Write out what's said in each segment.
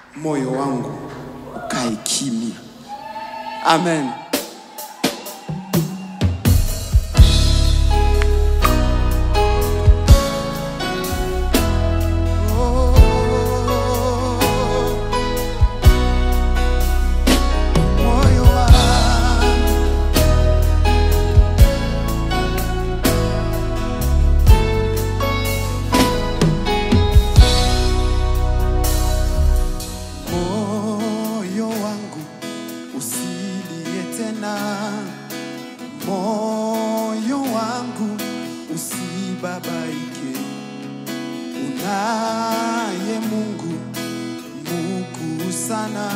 moyo wangu ukae kimya. Amen. Moyo wangu moyo wangu usilie tena, moyo wangu usibabaike. Unaye Mungu mkuu sana,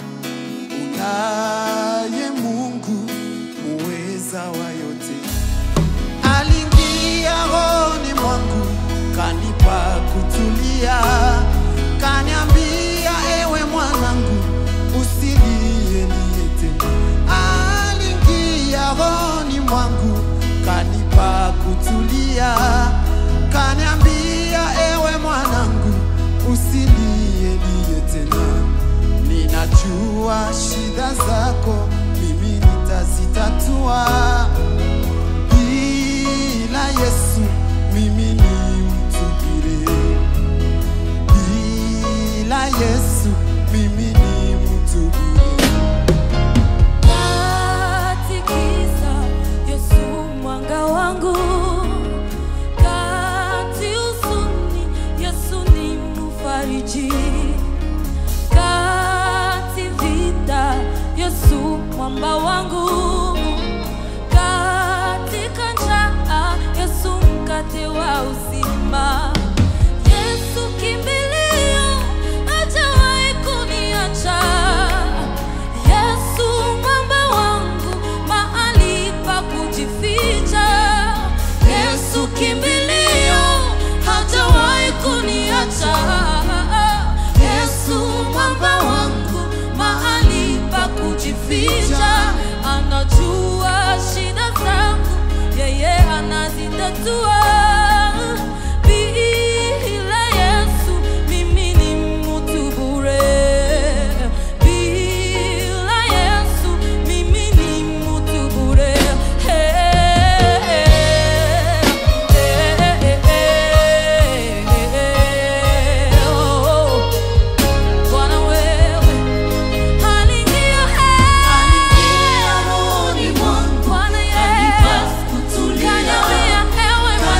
unaye Mungu muweza wa yote aliingia rohoni mwangu kanipa kutulia, kaniambia ewe mwanangu, usilie lie tena. Aliingia rohoni mwangu kanipa kutulia, kaniambia ewe mwanangu, usilie lie tena. Ninajua shida zako, mimi nitazitatua bila Yesu mimi ni mtu bure, bila Yesu mimi ni mtu bure. Katikisa Yesu mwanga wangu, kati huzuni Yesu ni mfariji, kati vita Yesu mwamba wangu, katika njaa Yesu mkate wa uzima. Yesu kimbilio, hajawahi kuniacha. Yesu mwamba wangu, mahali pa kujificha. Yesu kimbilio, hajawahi kuniacha. Yesu mwamba wangu, mahali pa kujificha. Anajua shida zangu, yeye anazitatua. Bila Yesu mimi ni mtu bure. Bila Yesu mimi ni mtu bure. Bwana wewe aliingia rohoni mwangu. Bwana Yesu kaniambia ewe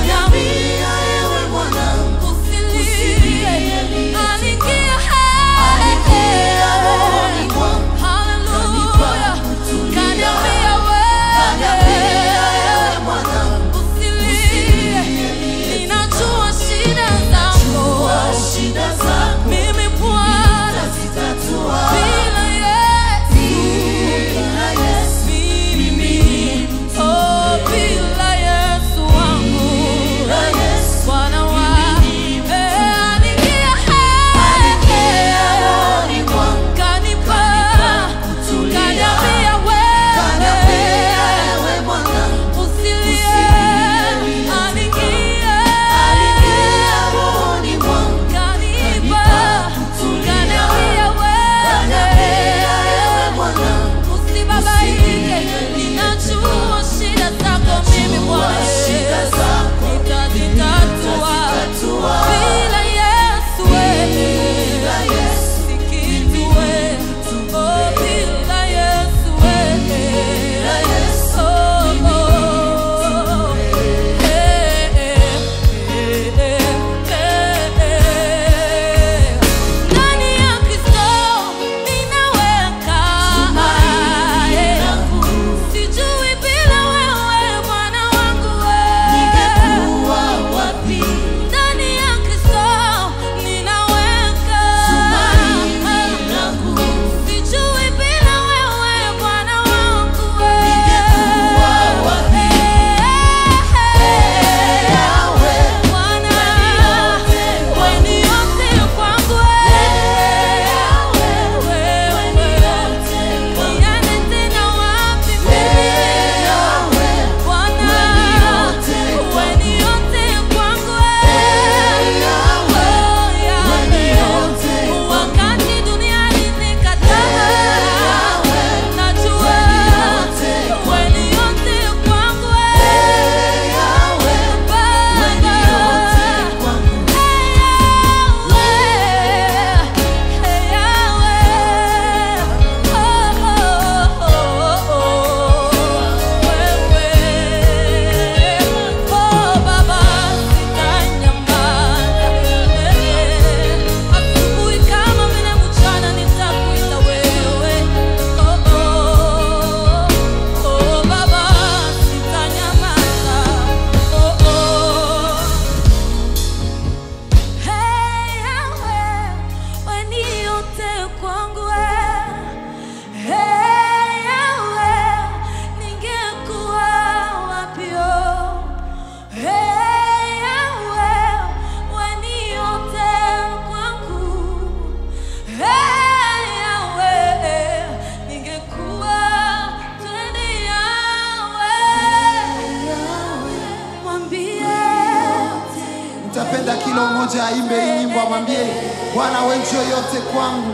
mmoja aimbe hii nyimbo, amwambie Bwana, wewe ndio yote kwangu,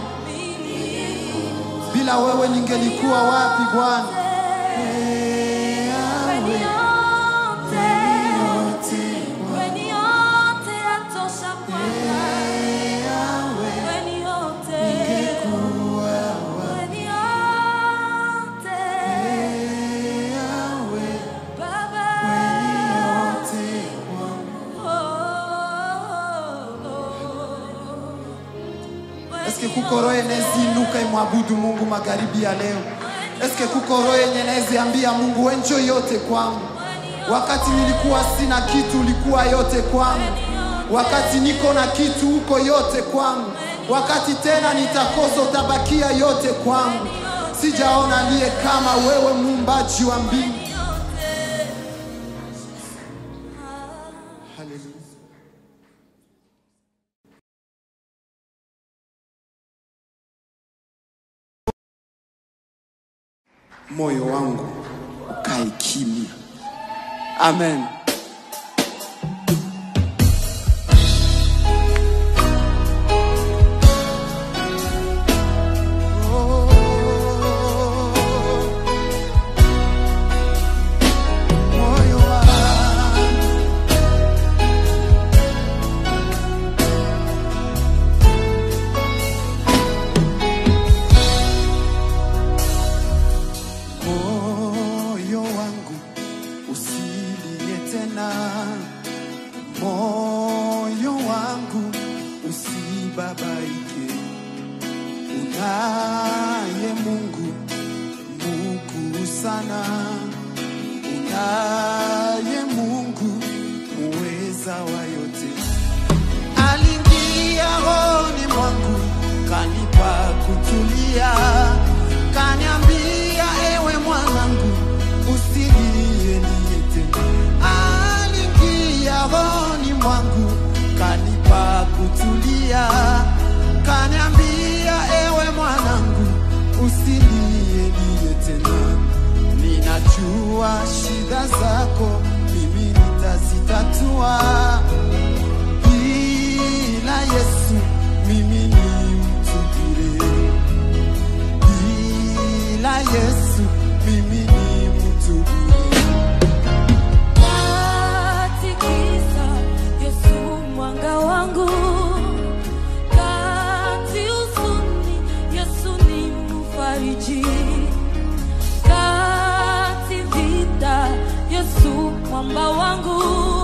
bila wewe ningelikuwa wapi Bwana? Eske kuko roho eneziinuka imwabudu Mungu magharibi ya leo? Eske kuko roho yenye neziambia Mungu wewe njo yote kwangu? Wakati nilikuwa sina kitu, ulikuwa yote kwangu. Wakati niko na kitu, uko yote kwangu. Wakati tena nitakosa, utabakia yote kwangu. Sijaona aliye kama wewe, muumbaji wa mbingu. Haleluya. moyo wangu ukae kimya. Amen. Moyo wangu moyo wangu usilie tena, moyo wangu usibabaike. Unaye Mungu mkuu sana, unaye Mungu muweza wa yote aliingia rohoni mwangu, kanipa kutulia, kaniambia ewe mwanangu, usilie niye tena. Aliingia rohoni mwangu, kanipa kutulia, kaniambia ewe mwanangu, usilie niye tena. Ninajua shida zako, mimi nitazitatua bila Yesu mimi ni mtu bure, bila Yesu mimi ni mtu bure. Katikisa Yesu mwanga wangu, kati huzuni Yesu ni mfariji, kati vita Yesu mwamba wangu,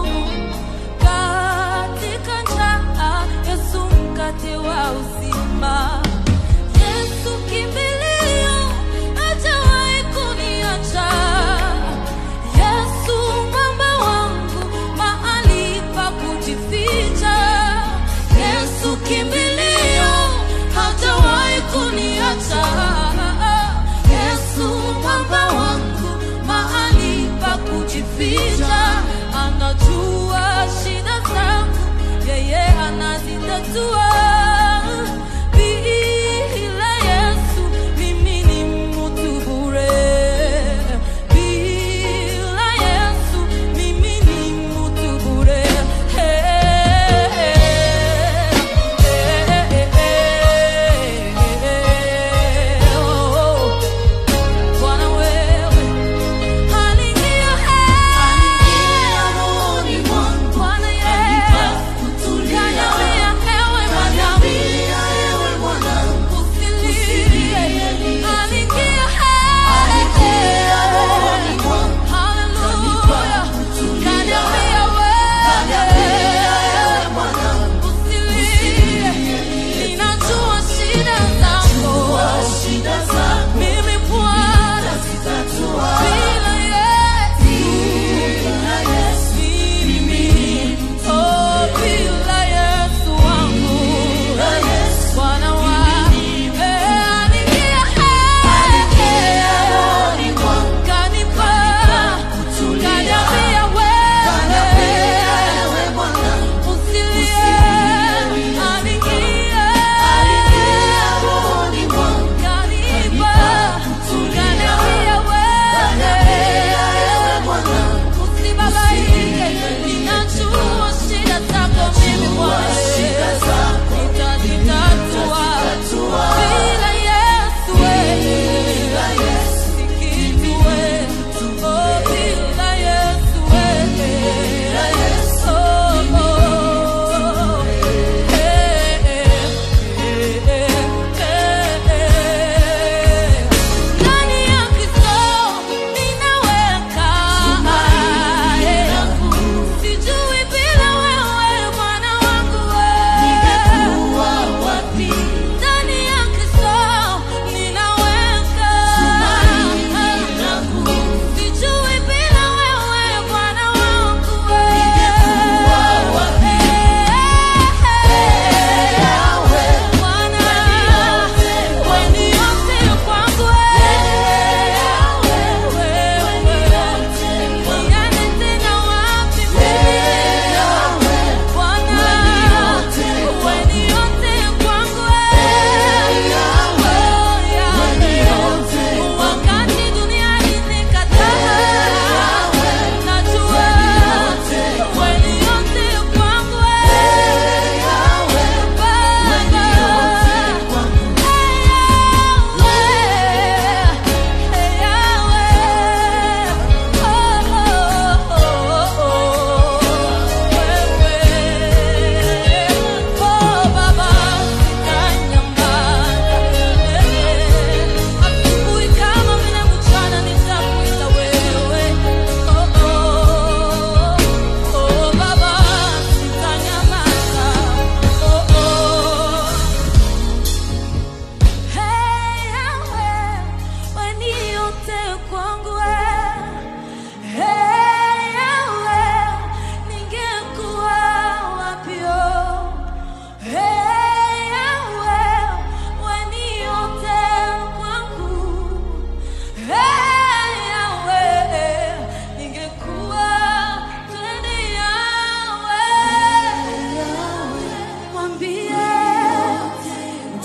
katika njaa Yesu mkate wa uzima. Yesu kimbilio, hajawahi kuniacha. Yesu mwamba wangu, mahali pa kujificha. Yesu kimbilio, hajawahi kuniacha. Yesu mwamba wangu, mahali pa kujificha. Anajua shida zangu, yeye anazitatua. Bila Yesu mimi ni mtu bure. Bila Yesu mimi ni mtu bure. Bwana wewe aliingia rohoni mwangu, Bwana Yesu kaniambia ewe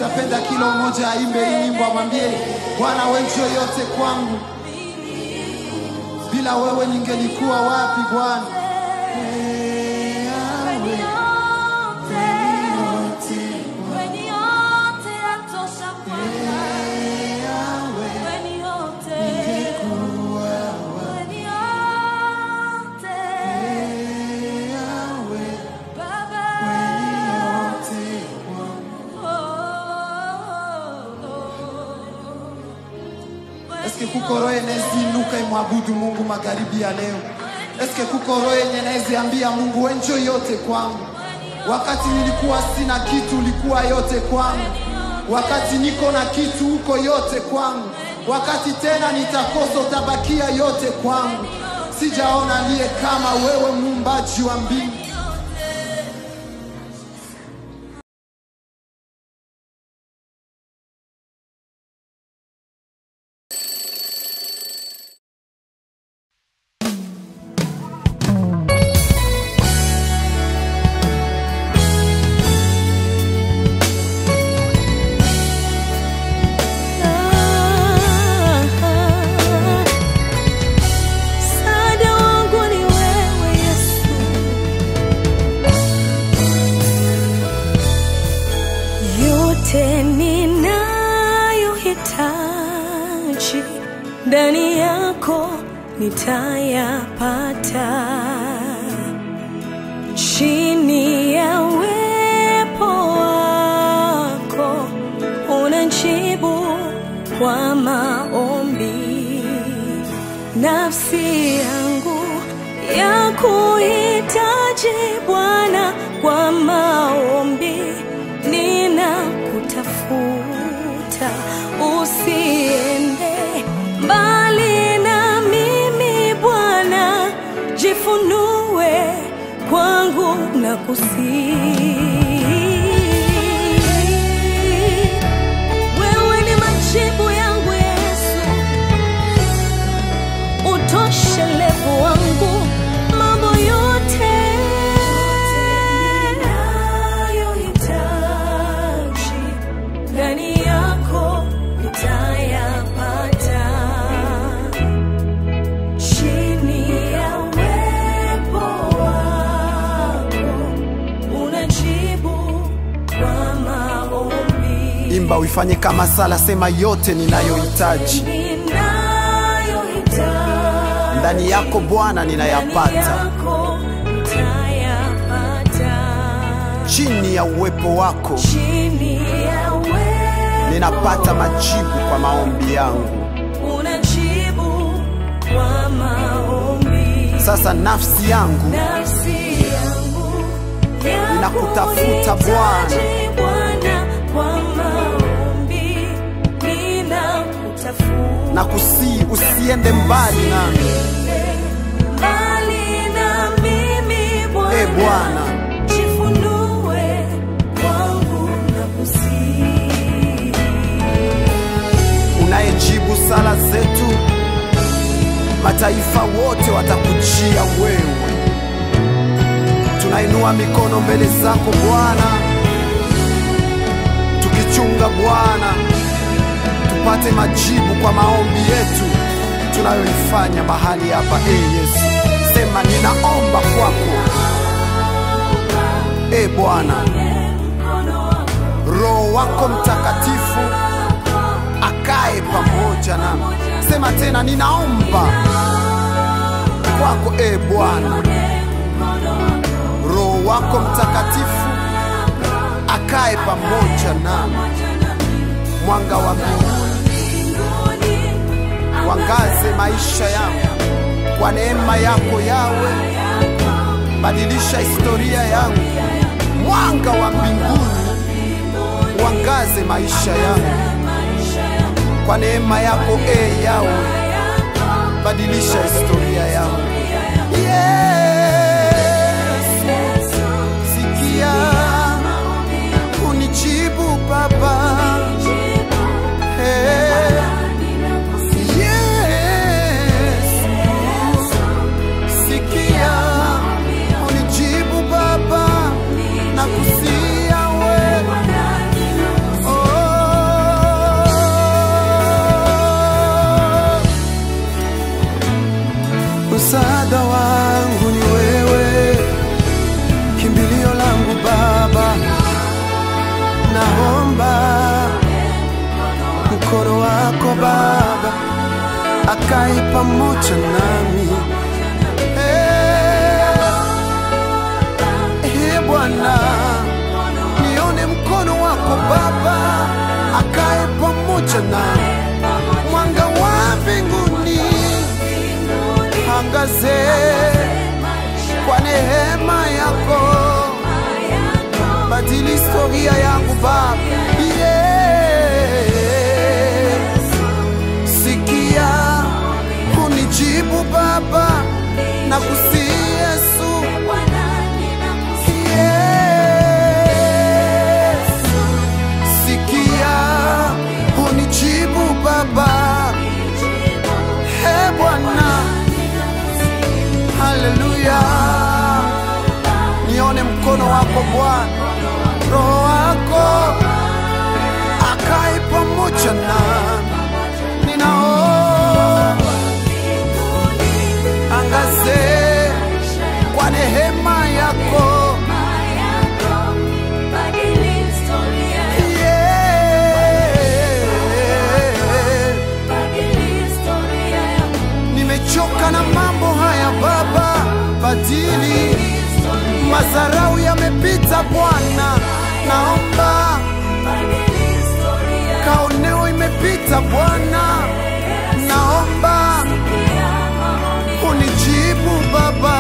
Nitapenda kila mmoja aimbe hii nyimbo, amwambie Bwana, wewe ndio yote kwangu, bila wewe ningelikuwa wapi Bwana? Eske kuko roho eneziinuka imwabudu Mungu magharibi ya leo? Eske kuko roho yenye naeziambia Mungu we njoo yote kwangu? Wakati nilikuwa sina kitu, ulikuwa yote kwangu. Wakati niko na kitu, uko yote kwangu. Wakati tena nitakosa, utabakia yote kwangu. Sijaona aliye kama wewe, muumbaji wa mbingu. Msaada wangu ni wewe Yesu, yote ninayohitaji ndani yako nitayapata, chini ya uwepo wako unajibu kwa maombi nafsi yangu ya kuhitaji Bwana kwa maombi, ninakutafuta, usiende mbali na mimi Bwana, jifunue kwangu na kusihi wewe ni majibu yangu Yesu, utoshelevu wangu, mambo yote nayohitaji ndani yako nitayapata, chini ya uwepo wako unajibu kwa maombi Imba uifanye kama sala, sema yote ninayohitaji ninayohitaji ndani yako Bwana ninayapata, chini ya uwepo wako ninapata majibu kwa maombi yangu. unajibu kwa maombi. Sasa nafsi yangu Nafsi yangu Ninakutafuta Bwana. Bwana kwa maombi, ninakutafuta na kusii usiende mbali nami, mbali na mimi Bwana, e Bwana. jifunue kwangu na kusihi. unayejibu sala zetu, mataifa wote watakujia wewe. Tunainua mikono mbele zako Bwana, tukichunga Bwana, tupate majibu kwa maombi yetu tunayoifanya mahali hapa. E Yesu, sema ninaomba kwako, e Bwana, Roho wako Mtakatifu akae pamoja nami. Sema tena, ninaomba kwako e Bwana, Roho wako Mtakatifu akae pamoja nami. Mwanga wa mbinguni wangaze maisha yangu kwa neema yako yawe, badilisha historia yangu. Mwanga wa mbinguni wangaze maisha yangu kwa neema yako e yawe, badilisha historia yangu. Yesu, sikia unijibu Baba. Hey. Yesu, sikia unijibu Baba, nakusia wewe. Oh. ninaomba mkono wako Baba akae pamoja nami. Eh, eh, Bwana, nione mkono wako Baba akae pamoja nami, mwanga wa mbinguni angaze kwa neema yako, badili historia yangu Baba. Yes. Sikia unijibu Baba na kusi Yesu. Yes. Sikia unijibu Baba. He Bwana, haleluya. Nione mkono wako Bwana, roho wako akae pamoja nami. Ninaomba angaze kwa neema yako Yeah. Nimechoka na mambo haya Baba, badili mazarau yamepita Bwana, naomba kaoneo imepita Bwana, naomba unijibu Baba,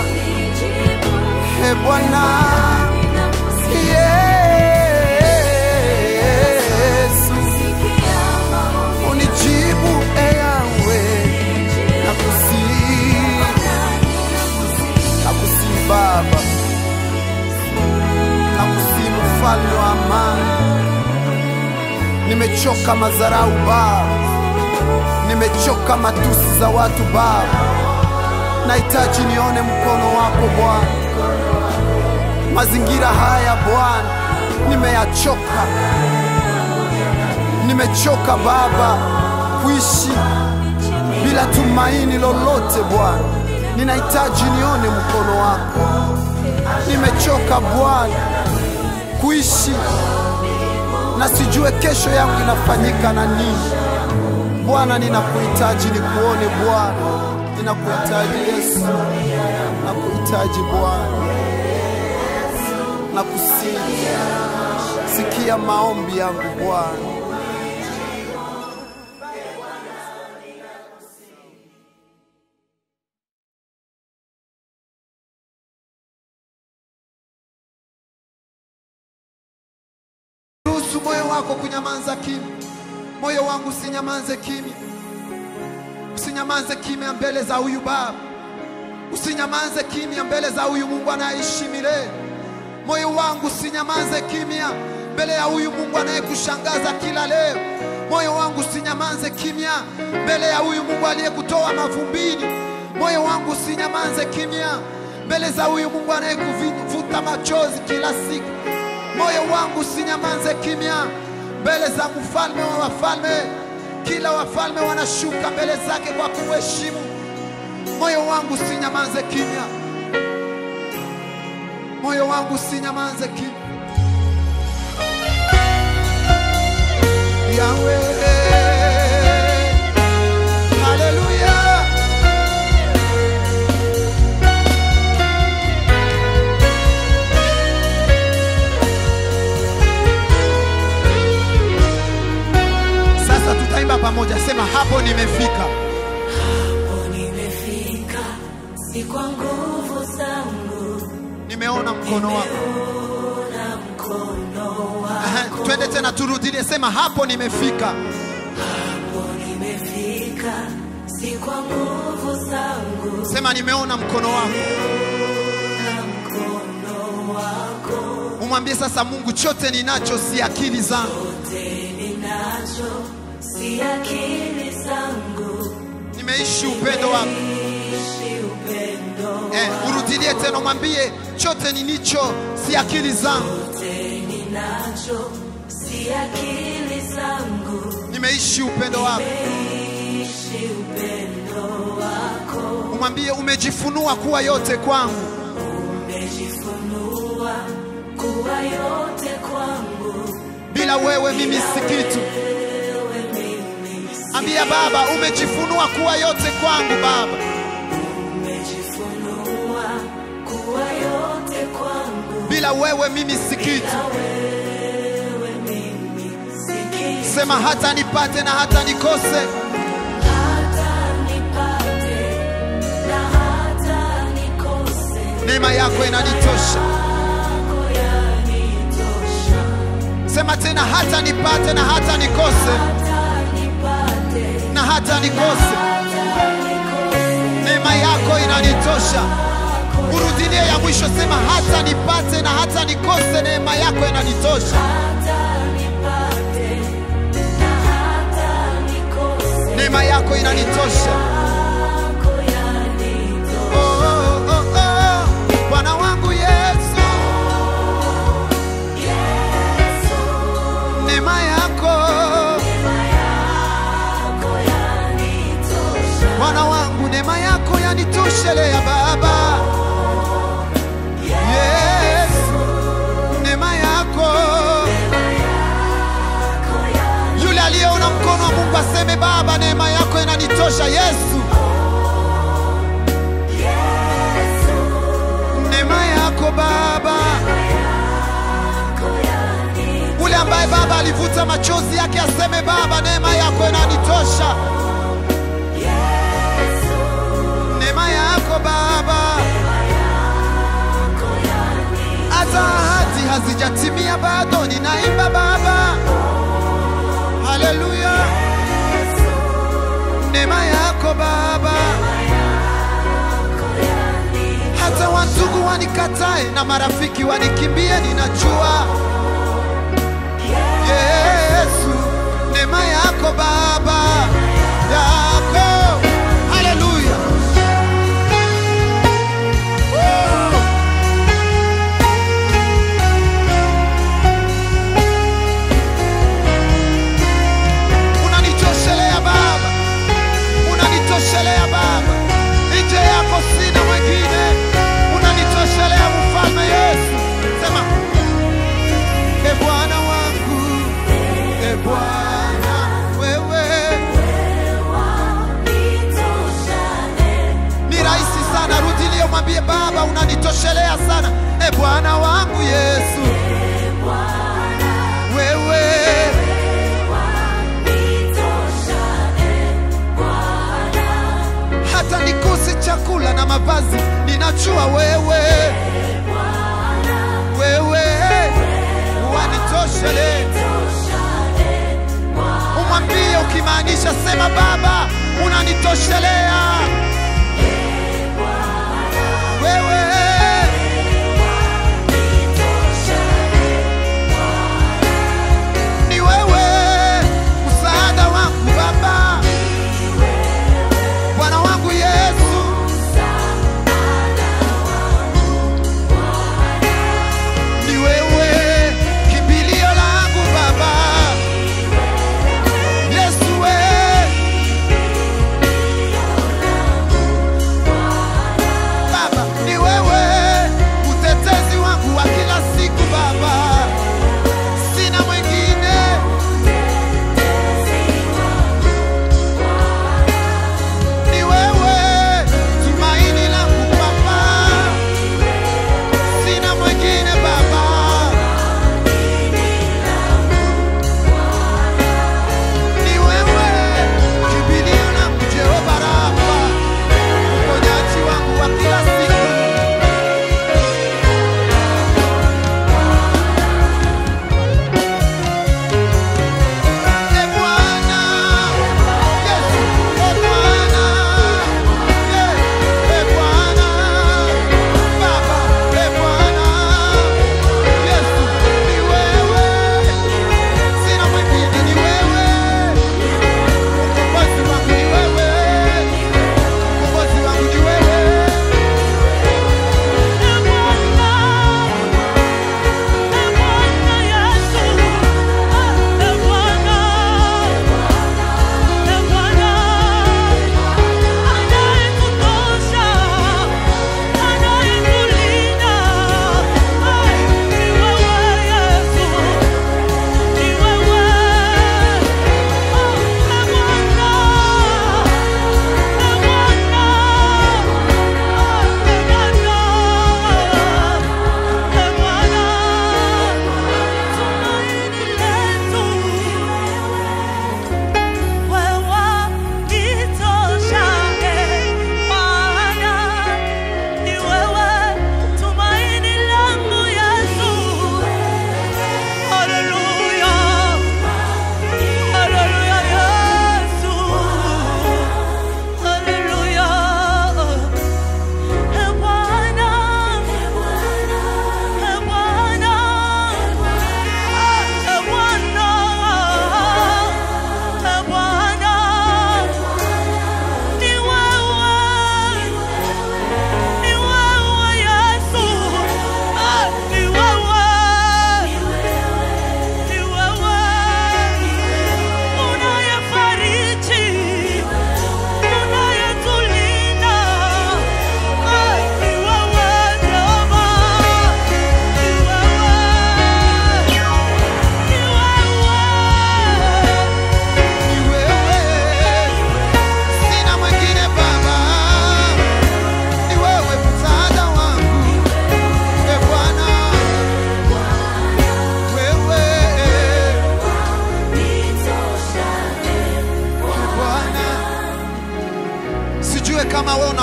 he Bwana Yesu, unijibu e Yawe, nakusihi nakusihi Baba, nakusihi mfalme wa amani. Nimechoka madharau Baba, nimechoka matusi za watu Baba, nahitaji nione mkono wako Bwana. Mazingira haya Bwana, nimeyachoka, nimechoka Baba kuishi bila tumaini lolote Bwana, ninahitaji nione mkono wako. Nimechoka Bwana kuishi na sijue kesho yangu inafanyika na nini. Bwana, ninakuhitaji nikuone Bwana, ninakuhitaji Yesu, nakuhitaji Bwana, nakusihi, sikia maombi yangu Bwana. Ruhusu moyo wako kunyamaza kimya. Moyo wangu usinyamanze kimya, usinyamanze kimya mbele za huyu Baba, usinyamanze kimya mbele za huyu Mungu anayeishi milele. Moyo wangu usinyamanze kimya mbele ya huyu Mungu anayekushangaza kila leo. Moyo wangu usinyamanze kimya mbele ya huyu Mungu aliyekutoa mavumbini. Moyo wangu usinyamanze kimya mbele za huyu Mungu anayekuvuta machozi kila siku. Moyo wangu usinyamanze kimya mbele za mfalme wa wafalme. Kila wafalme wanashuka mbele zake kwa kumheshimu. Moyo wangu usinyamanze kimya, moyo wangu usinyamanze kimya. Yawe, haleluya. Sasa tutaimba pamoja, sema hapo nimefika. Hapo nimefika, si kwa nguvu zangu, Nimeona mkono wako. na mkono Aha, wako. Twende tena turudie, sema hapo nimefika. Hapo nimefika, si kwa nguvu zangu, Sema nimeona mkono wako. na mkono wako. Umwambie sasa Mungu, chote ninacho si akili zangu, Yote ninacho, si akili zangu, nimeishi upendo wako. ishi upendo Eh, urudilie tena, umwambie chote nilicho si akili zangu, Yote ninacho, si akili zangu, nimeishi upendo wako. ishi upendo wako. Umwambie umejifunua kuwa yote kwangu, Umejifunua kuwa yote kwangu, bila wewe mimi si kitu. Ambia Baba, umejifunua kuwa yote kwangu Baba. Umejifunua kuwa yote kwangu, Bila wewe mimi si kitu. wewe mimi si kitu. Sema hata nipate na hata nikose, Hata nipate na hata nikose, neema yako inanitosha. yako yanitosha. Sema tena, hata nipate na hata nikose, Hata nipate na hata nikose, hata nikose, neema yako inanitosha. Urudie ya mwisho, sema hata nipate na hata nikose, neema yako inanitosha. hata nipate na hata nikose, Neema yako inanitosha. yako yanitosha. Oh, oh, oh, oh. Bwana wangu Yesu, Yesu, neema yako yako yanitosha. Bwana wangu, neema yako yanitoshelea Baba. Yesu, neema yako. Yule aliyeona mkono wa Mungu aseme Baba, neema yako inanitosha. Yesu, neema yako Baba. Ule ambaye Baba alivuta machozi yake aseme Baba, neema yako inanitosha. Neema yako Baba. hata ahadi hazijatimia bado, ninaimba Baba, haleluya. Neema yako Baba, hata wandugu wanikatae na marafiki wanikimbie, ninajua Yesu, neema yako Baba yako, haleluya. Unanitoshelea Baba, unanitoshelea Baba, nje yako sina mwingine, unanitoshelea mfalme Yesu. Sema, e Bwana wangu, e Bwana wewe, ni rahisi sana. Rudilie mwambie Baba, unanitoshelea sana, e Bwana wangu Yesu, wewe hata nikose chakula na mavazi, ninajua wewe, wewe wanitoshele. Umwambie ukimaanisha, sema Baba, unanitoshelea wewe, ni wewe msaada wangu Baba, Bwana wangu Yesu, ni wewe kimbilio langu Baba, Yesu we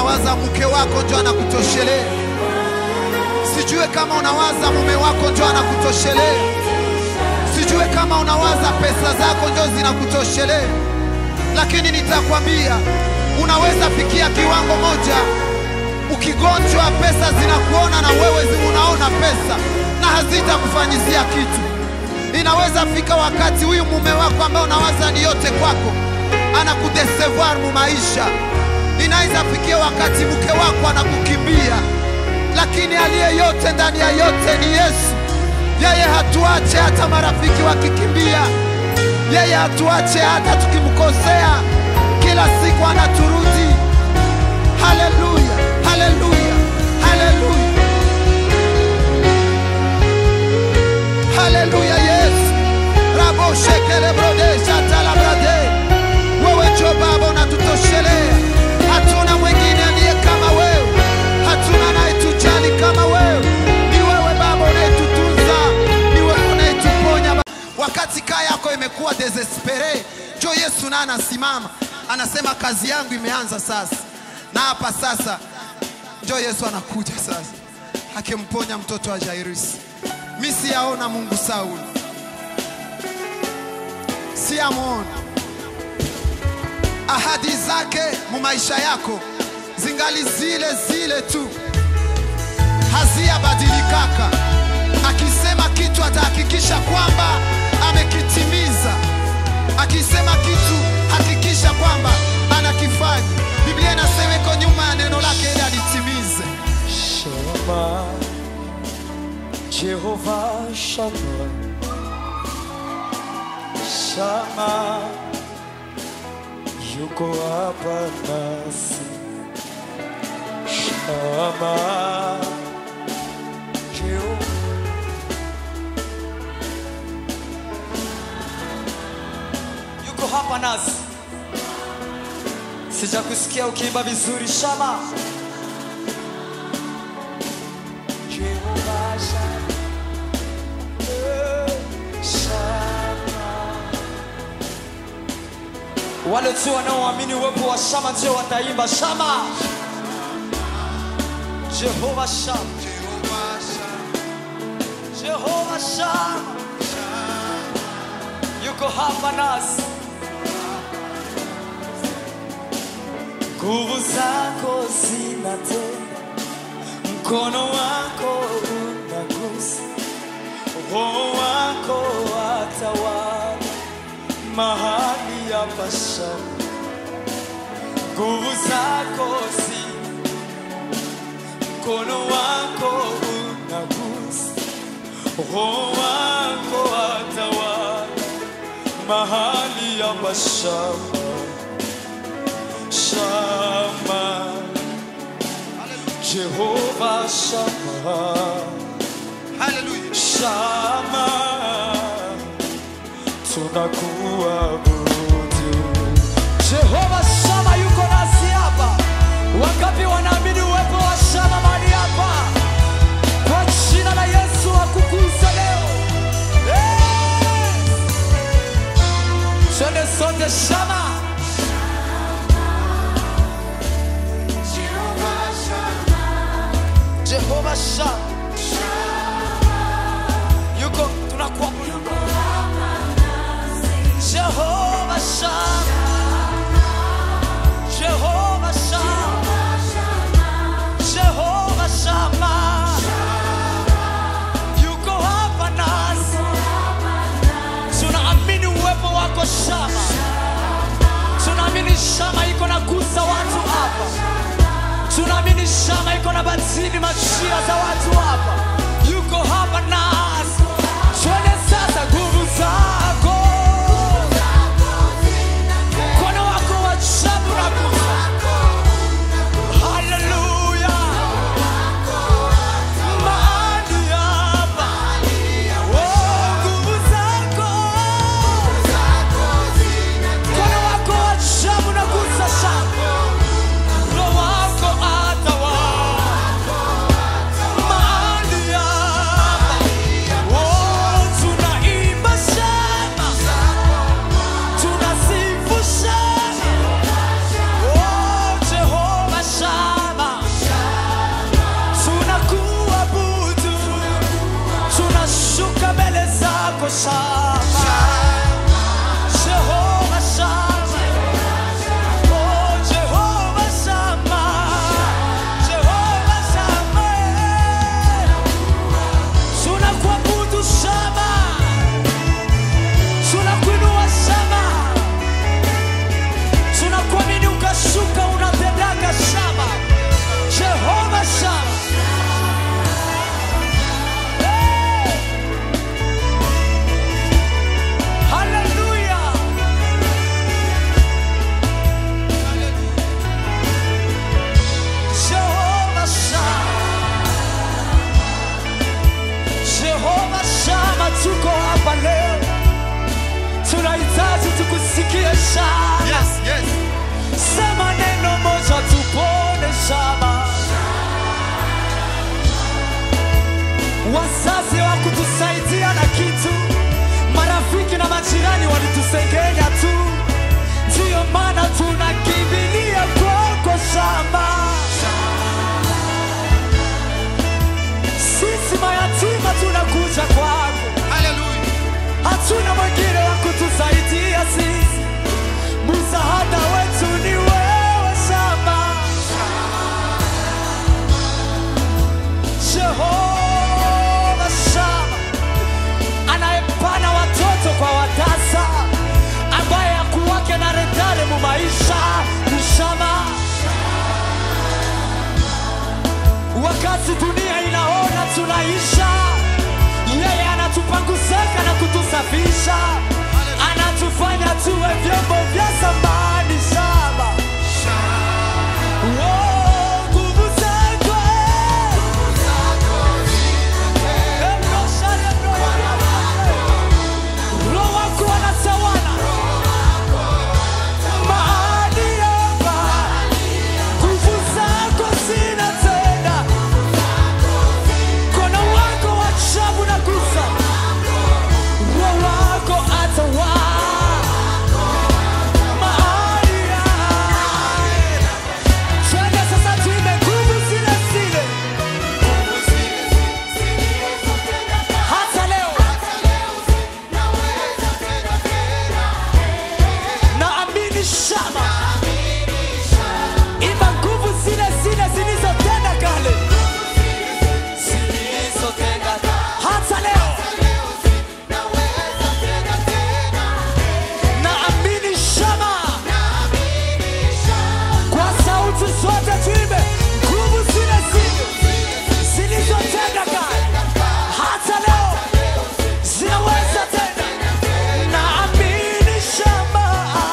unawaza mke wako ndio anakutoshelea. Sijue kama unawaza mume wako ndio anakutoshelea. Sijue kama unawaza pesa zako ndio zinakutoshelea, lakini nitakwambia unaweza fikia kiwango moja, ukigonjwa pesa zinakuona na wewe zi- unaona pesa na hazitakufanyizia kitu. Inaweza fika wakati huyu mume wako ambaye unawaza ni yote kwako anakudesevoir mu maisha. Inaweza fikia wakati mke wako anakukimbia, lakini aliye yote ndani ya yote ni Yesu. Yeye hatuache hata marafiki wakikimbia, yeye hatuache hata tukimkosea, kila siku anaturudi. Haleluya, haleluya, haleluya, haleluya! Yesu rabo shekele brode shatala brade, wewe njo Baba unatutoshelea, hatuna mwingine aliye kama wewe, hatuna anayetujali kama wewe. Ni wewe Baba unayetutunza, ni wewe unayetuponya. Ba- Wakati kaa yako imekuwa desespere, njo Yesu naye anasimama anasema, kazi yangu imeanza sasa, na hapa sasa njo Yesu anakuja sasa, akimponya mtoto wa Jairus. Mi siyaona Mungu Sauli, siyamwona ahadi zake mu maisha yako zingali zile zile tu, haziyabadilikaka. Akisema kitu atahakikisha kwamba amekitimiza. Akisema kitu hakikisha kwamba anakifanya. Biblia inasema iko nyuma ya neno lake ili alitimize. Shama, Jehova Shama, Shama, yuko hapa nasi. Shama, Jehova yuko hapa nasi. Sijakusikia ukiimba vizuri Shama. Jehovah Shammah, eh, Shammah. wale tu wanaoamini uwepo wa shama ndio wataimba shama jehova shama jehova shama yuko hapa nasi nguvu zako zinatenda mkono wako unagusa, roho wako watawala mahali hapa shamba. Nguvu zako si mkono wako unagusa, roho wako watawala mahali hapa shamba, shamba Jehova Shammah, Haleluya. Shammah, tunakuabudu. Jehova Shammah yuko nasi hapa. Wangapi wanaamini uwepo wa Shammah mahali hapa? Kwa jina la Yesu akukuza leo. Eh! Twende sote Shammah. Jehova Shammah yuko tunakuabudu Jehova Shammah Jehova Shammah Jehova Shammah yuko hapa nasi tunaamini uwepo wako Shammah tunaamini Shammah iko na gusa watu hapa tunaamini shama iko na batini machia za watu hapa yuko hapa nasi twende sasa nguvu zako mkono wako wa ajabu na gusa haleluya mahali hapa Oh, nguvu zako mkono wako wa ajabu na gusa shama Roho wako atawala mahali hapa. shama Yes, yes. sema neno moja tupone shama wazazi wa kutusaidia na kitu marafiki na majirani walitusengenya tu ndiyo maana tunakimbilia kwako shamba sisi mayatima tunakuja kwako Hallelujah. hatuna mwingine wa kutusaidia sisi msaada wetu ni wewe shamba jehova shamba anayepana watoto kwa watasa ambaye akuwake na retare mu maisha ni shamba wakati dunia inaona tunaisha yeye anatupanguzeka na kutusafisha anatufanya tuwe vyombo vya samani shaba Oh, nguvu zako, eh. Emrosha, emrosha. Roho wako anatawala mahali hapa nguvu zako zina tena mkono wako wa ajabu na gusa roho wako atawala mahali hapa twende sasa tuimbe nguvu zile zile hata leo naamini shama imba nguvu zile zile zilizotenda kale hata leo naamini shama kwa sauti zote tuimbe nguvu zile zile zilizotenda kale hata leo zinaweza tena naamini shama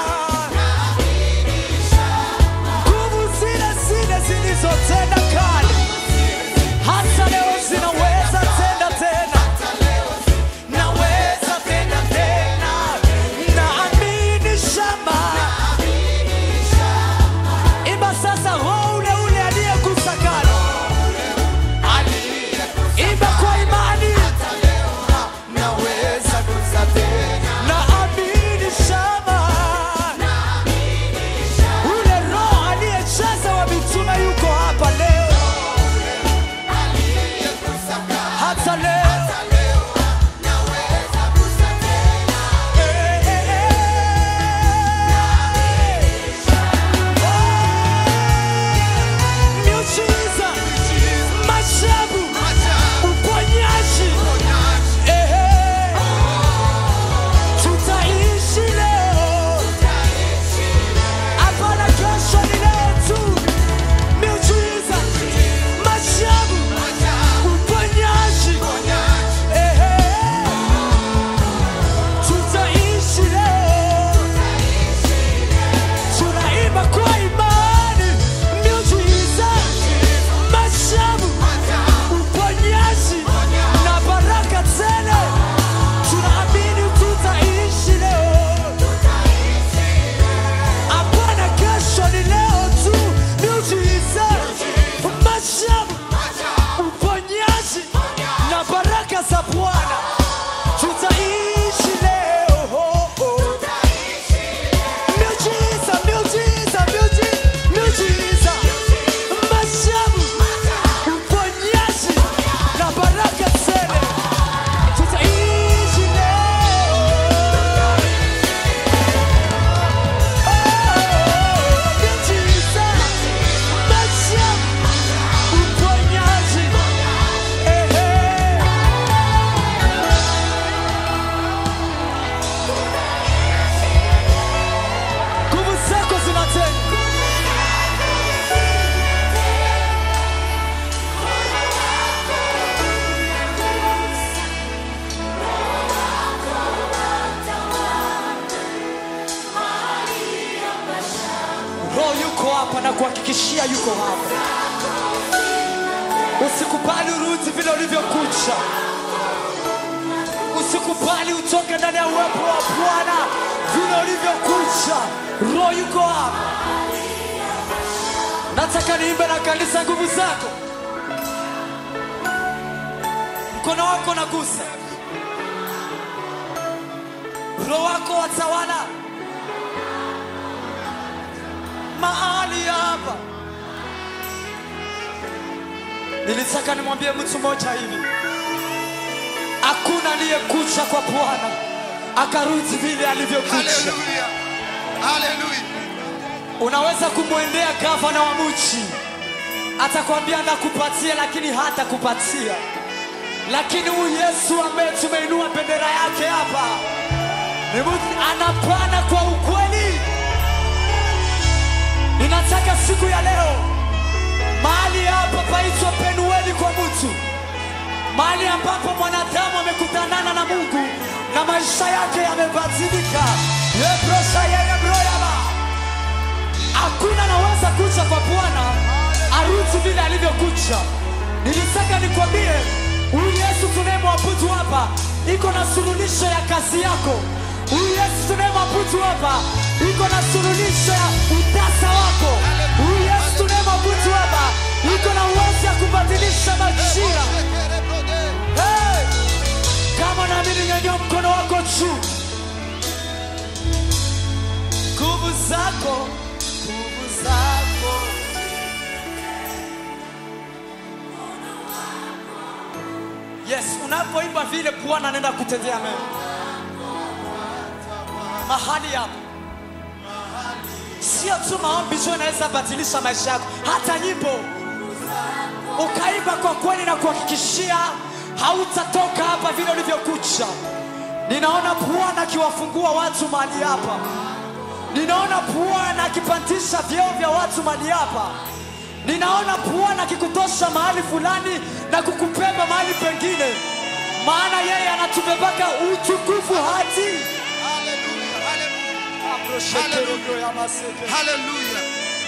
nguvu zile zile zilizotenda kale hata leo zinaweza tenda tena naweza tena tena naamini shamba imba sasa roho ule ule aliyekusakana imba kwa imani naweza kuza tena naamini shamba ule roho aliyejaza wa mitume yuko hapa leo hata leo Eh, eh, eh. Oh, miujiza, maajabu, uponyaji. Eh, eh. Tutaishi leo hapana kesho ni leo tu miujiza maajabu uponyaji Ehe. tutaishi leo tunaimba kwa imani miujiza maajabu uponyaji na baraka tele tunaamini tutaishi leo hapana kesho ni leo tu miujiza maajabu uponyaji na baraka za bwana tutaishi leo miujiza miujiza miuji- miujiza maajabu uponyaji na baraka tele tutaishi leo miujiza maajabu uponyaji ehe nguvu zako zinatenda roho yuko hapa na kuhakikishia yuko hapa usikubali urudi vile ulivyokucha usikubali utoke ndani ya uwepo wa bwana vile ulivyokuja roho yuko hapa nataka niimbe na kanisa nguvu zako mkono wako nagusa roho wako watawala mahali hapa nilitaka nimwambie mtu mmoja hivi hakuna aliyekucha kwa bwana akarudi vile alivyokucha Haleluya. Haleluya. unaweza kumwendea gavana wa mchi atakwambia nakupatia lakini hata kupatia lakini huyu yesu ambaye tumeinua bendera yake hapa ni mtu anapana kwa ukweli ninataka siku ya leo mahali hapa paitwa penueli kwa mtu mahali ambapo mwanadamu amekutanana na mungu na maisha yake yamebadilika yebrosha yeyebroyaba hakuna naweza kucha kwa bwana arudi vile alivyokucha nilitaka nikwambie huyu yesu tunayemwabudu hapa iko na suluhisho ya kazi yako huyu yesu tunayemwabudu hapa iko na suluhisho ya utasa wako huyu yesu tunayemwabudu hapa iko na uwezo ya kubadilisha majira hey! kama naamini nyanyua mkono wako juu nguvu zako nguvu zako yes unapoimba vile bwana anaenda kutendea mema mahali hapo sio tu maombi tu inaweza badilisha maisha yako hata nyimbo ukaimba kwa kweli na kuhakikishia hautatoka hapa vile ulivyokucha ninaona bwana akiwafungua watu mahali hapa ninaona bwana akipandisha vyeo vya watu mahali hapa ninaona bwana akikutosha mahali fulani na kukubeba mahali pengine maana yeye anatubebaka utukufu hati Haleluya.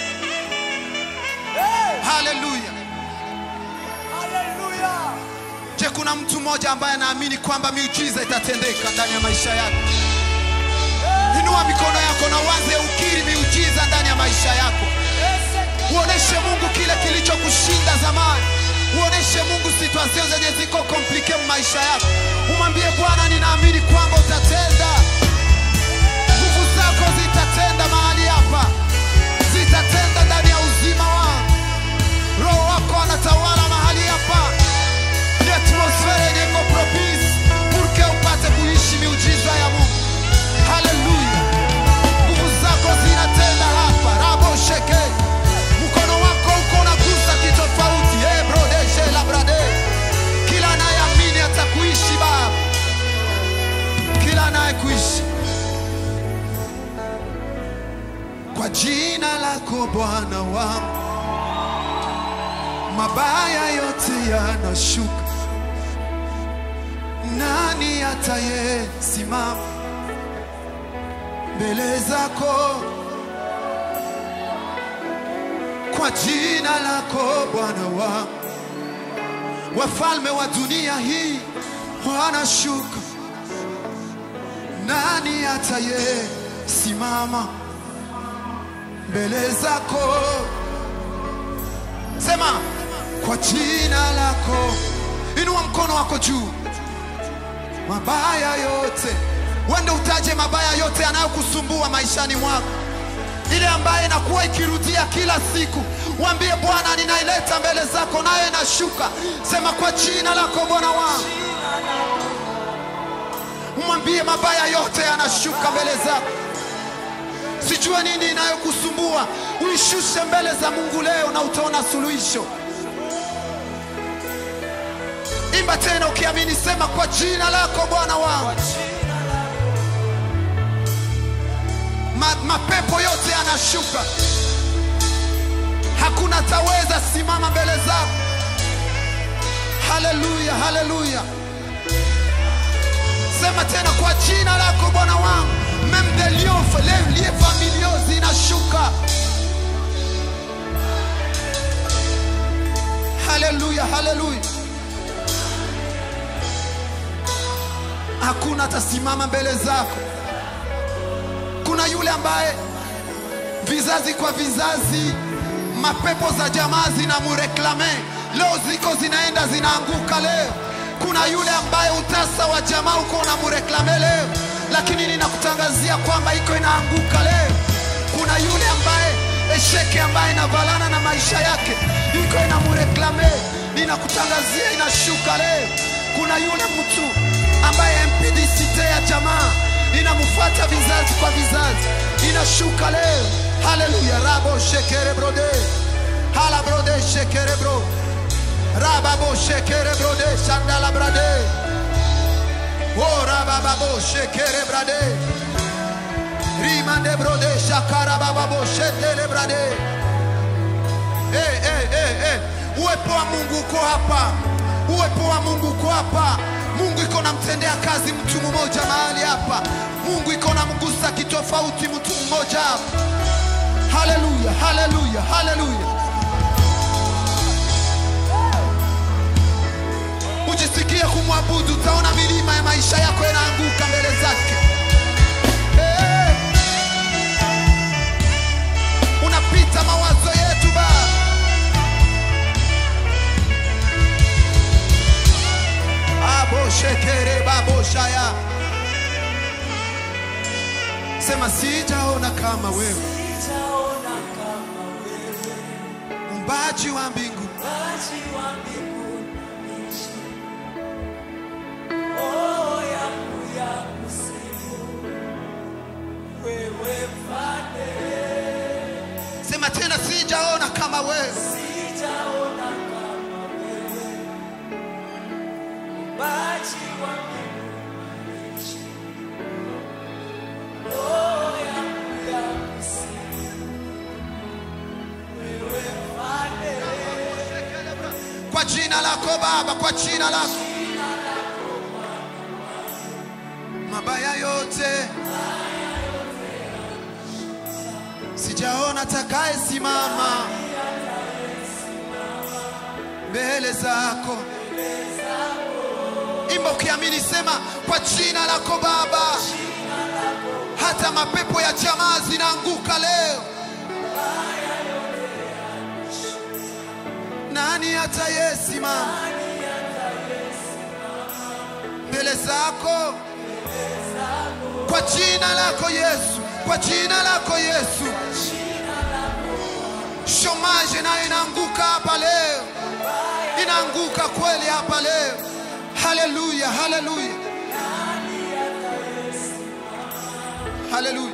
Hey! Haleluya. Haleluya! Je, kuna mtu mmoja ambaye anaamini kwamba miujiza itatendeka ndani ya maisha yako? Inua mikono yako na uanze ukiri miujiza ndani ya maisha yako. Uoneshe Mungu kile kilichokushinda zamani. Uoneshe Mungu situation zenye ziko komplike maisha yako. Umwambie Bwana, ninaamini kwamba utatenda. Nguvu zako zitatenda mahali hapa, zitatenda ndani ya uzima wangu. Roho wako anatawala mahali hapa, ni atmosfera yenye iko propice purke upate kuishi miujiza ya Mungu. Haleluya! Nguvu zako zinatenda hapa, rabo sheke, mkono wako uko unagusa kitofauti. Hey, brodeshe la brade, kila anayeamini atakuishi Baba, kila anayekuishi kwa jina lako Bwana wangu, mabaya yote yanashuka. Nani atayesimama mbele zako? Kwa jina lako Bwana wangu, wafalme wa dunia hii wanashuka. Nani atayesimama mbele zako? Sema kwa jina lako, inua mkono wako juu. Mabaya yote, wende utaje mabaya yote yanayokusumbua maishani mwako, ile ambaye inakuwa ikirudia kila siku. Mwambie Bwana, ninaileta mbele zako, nayo inashuka. Sema kwa jina lako Bwana wangu, umwambie mabaya yote yanashuka mbele zako. Sijue nini inayokusumbua, uishushe mbele za Mungu leo na utaona suluhisho. Imba tena ukiamini, sema kwa jina lako Bwana wangu. Ma, mapepo yote yanashuka, hakuna taweza simama mbele zako. Haleluya, haleluya. Sema tena kwa jina lako Bwana wangu, même des lions, les liens familiaux zinashuka. Haleluya, haleluya. Hakuna atasimama mbele zako. yule ambaye vizazi kwa vizazi mapepo za jamaa zinamureklame leo ziko zinaenda zinaanguka leo kuna yule ambaye utasa wa jamaa uko unamureklame leo lakini ninakutangazia kwamba iko inaanguka leo kuna yule ambaye esheke ambaye inavalana na maisha yake iko inamureklame ninakutangazia inashuka leo kuna yule mtu ambaye mpdct ya jamaa inamfuata vizazi kwa vizazi inashuka leo haleluya rabo shekere brode hala brode shekere bro rababo shekere brode shandala brade o rabababo shekere brade rimande brode shakara bababo shetele brade hey, hey, hey, hey. uwepo wa mungu uko hapa uwepo wa mungu uko hapa mungu iko namtendea kazi mtu mmoja mahali hapa mungu iko namgusa kitofauti mtu mmoja hapa haleluya haleluya haleluya ujisikie kumwabudu utaona milima ya maisha yako yanaanguka mbele zake hey. unapita mawazo yetu baba aboshekere baboshaya sema sijaona kama wewe Sijaona kama wewe, mbaji wa mbingu Muumbaji wa mbingu na nchi. Oh, yangu ya kusifu, wewe mfalme. sema tena sijaona kama wewe Sijaona kama wewe, Muumbaji wa mbingu na nchi. Oh, yangu ya kusifu, wewe mfalme. kwa jina lako baba kwa jina lako mabaya yote sijaona takaye simama mbele zako imba ukiamini sema kwa jina lako baba hata mapepo ya jamaa zinaanguka leo nani atayesimama mbele zako kwa jina lako Yesu, kwa jina lako Yesu. Shomaje nayo inaanguka hapa leo, inaanguka kweli hapa leo. Haleluya, haleluya, haleluya.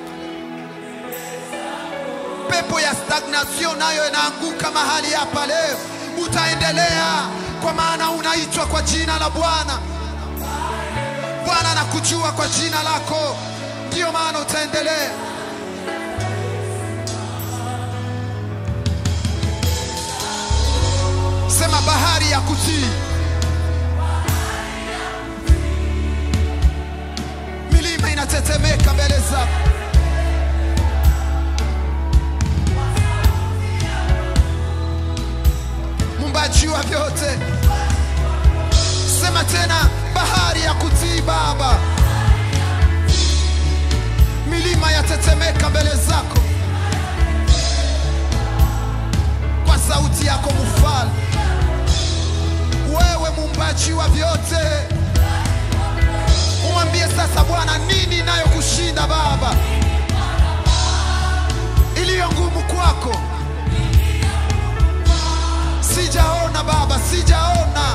Pepo ya stagnation nayo inaanguka mahali hapa leo. Utaendelea kwa maana unaitwa kwa jina la Bwana. Bwana anakujua kwa jina lako, ndiyo maana utaendelea. Sema bahari ya kutii, milima inatetemeka mbele zako. Muumbaji wa vyote, sema tena, bahari ya kutii Baba, milima yatetemeka mbele zako kwa sauti yako mfalme. Wewe muumbaji wa vyote, umwambie sasa Bwana, nini inayokushinda Baba, iliyo ngumu kwako? Sijaona Baba, sijaona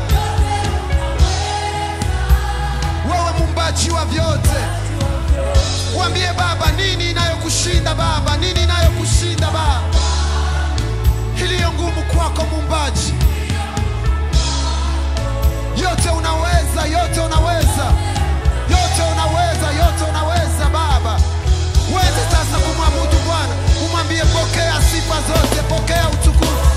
wewe muumbaji wa vyote, mwambie Baba, nini inayokushinda Baba, nini inayokushinda Baba, iliyo ngumu kwako muumbaji. Yote unaweza, yote unaweza, yote unaweza, yote unaweza Baba. Uweze sasa kumwabudu Bwana, umwambie pokea sifa zote, pokea utukufu.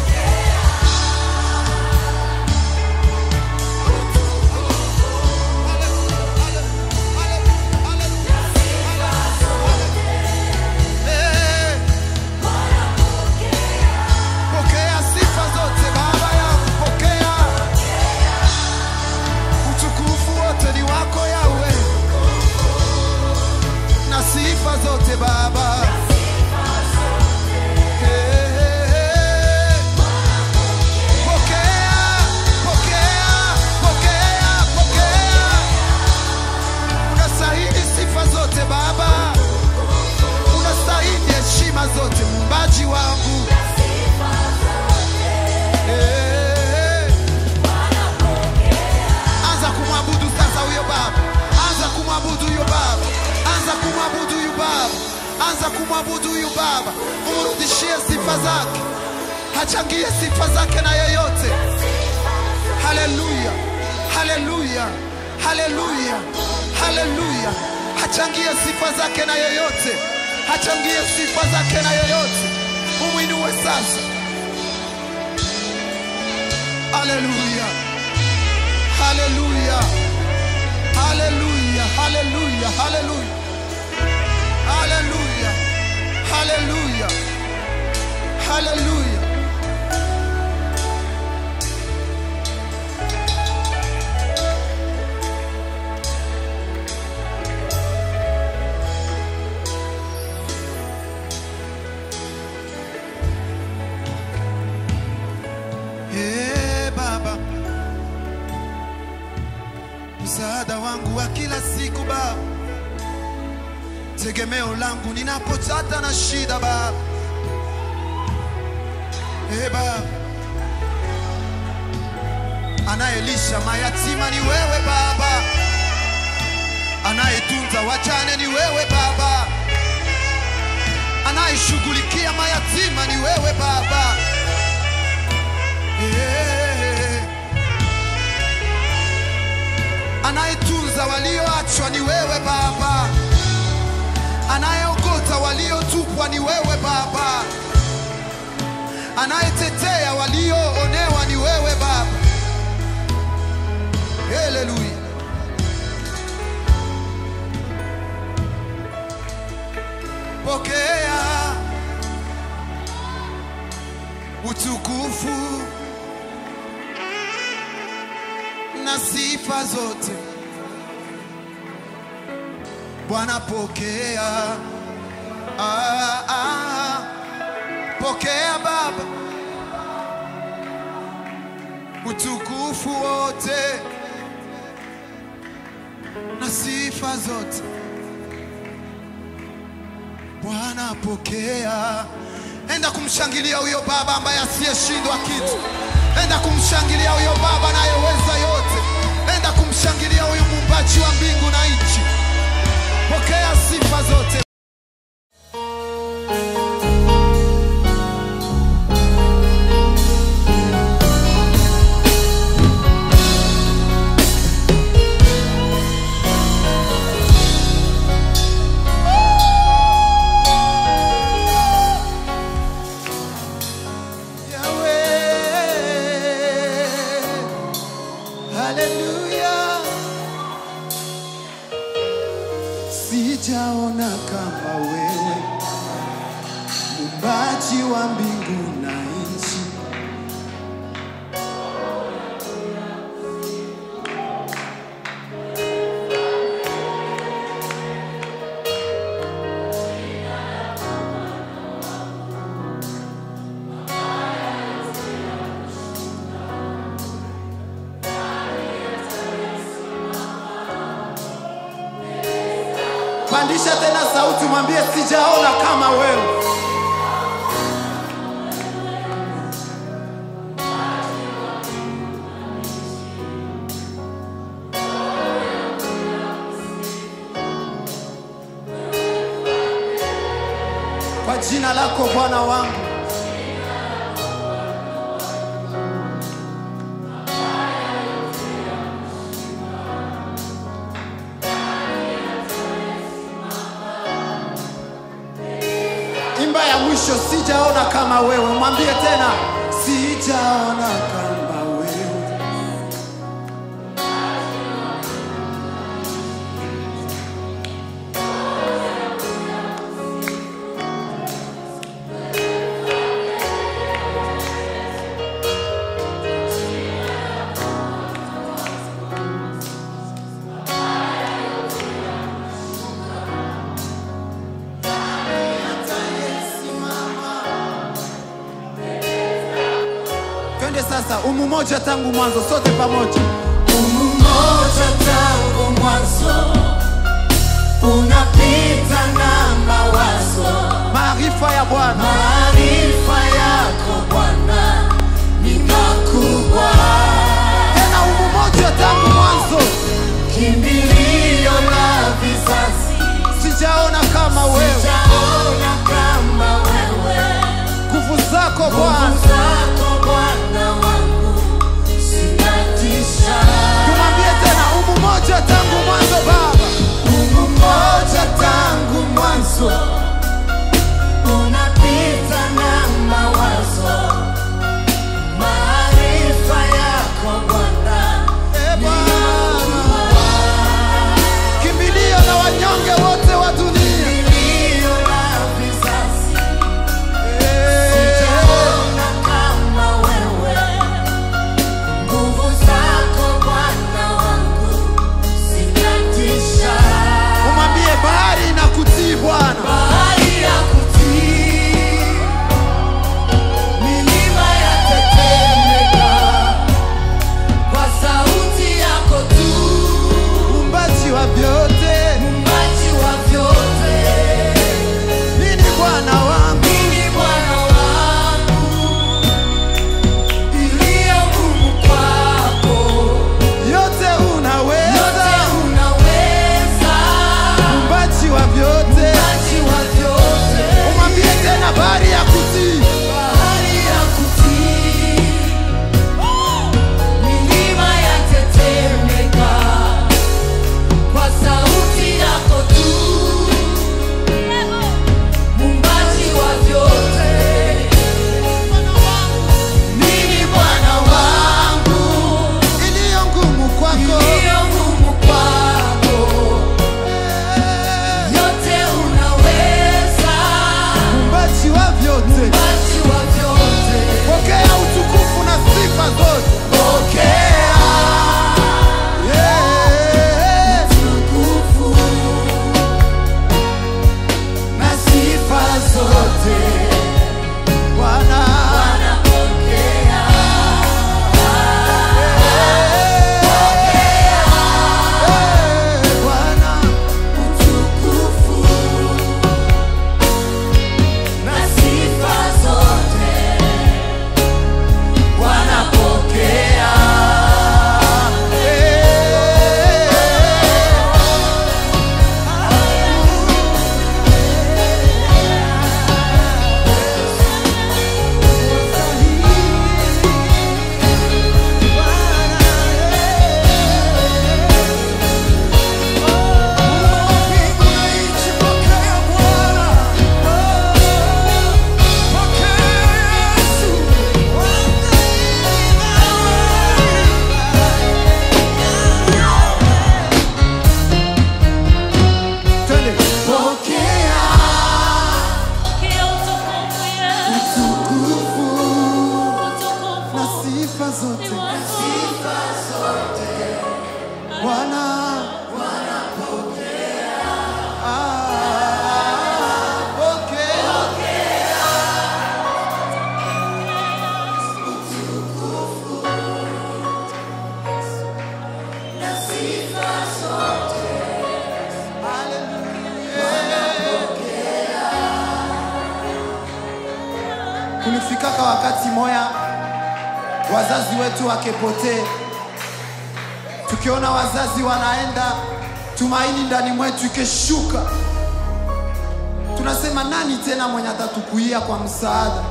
Eh, Pokea sifa zote Baba yangu, pokea utukufu wote anza kumwabudu huyu Baba, umrudishie sifa zake, achangie sifa zake na yeyote. Haleluya, haleluya, haleluya, haleluya! Achangie sifa zake na yeyote, achangie sifa zake na yeyote. Umwinue sasa. Haleluya, haleluya, haleluya, haleluya, haleluya, haleluya, haleluya, haleluya. Ee Baba, msaada wangu wa kila siku Baba, tegemeo langu ninapopata na shida Baba. Ee Baba, anayelisha mayatima ni wewe Baba, anayetunza wajane ni wewe Baba, anayeshughulikia mayatima ni wewe Baba. Eh. Anayetunza walioachwa ni wewe Baba, anayeokota waliotupwa ni wewe Baba, anayetetea walioonewa ni wewe Baba. Haleluya. Pokea utukufu na sifa zote. Bwana pokea, ah, ah, pokea Baba utukufu wote na sifa zote. Bwana pokea. Enda kumshangilia huyo Baba ambaye asiyeshindwa kitu. Enda kumshangilia huyo Baba anayeweza yote. Enda kumshangilia huyu muumbaji wa mbingu na nchi. Pokea sifa zote. Yahweh. Haleluya. Sijaona kama wewe muumbaji wa mbingu na nchi. Pandisha tena sauti, mwambie sijaona kama wewe. Kwa jina lako Bwana wangu. Imba ya mwisho, sijaona kama wewe. Mwambie tena, sijaona kama wewe. Twende sasa, umu moja tangu mwanzo, sote pamoja. Umoja tangu mwanzo unapita na mawazo, Maarifa ya Bwana maarifa yako Bwana ni makubwa, tena, umu moja tangu mwanzo, kimbilio la vizazi, sijaona kama wewe. sijaona kulifikaka wakati moya wazazi wetu wakepotee, tukiona wazazi wanaenda, tumaini ndani mwetu ikeshuka, tunasema nani tena mwenye atatukuia kwa msaada?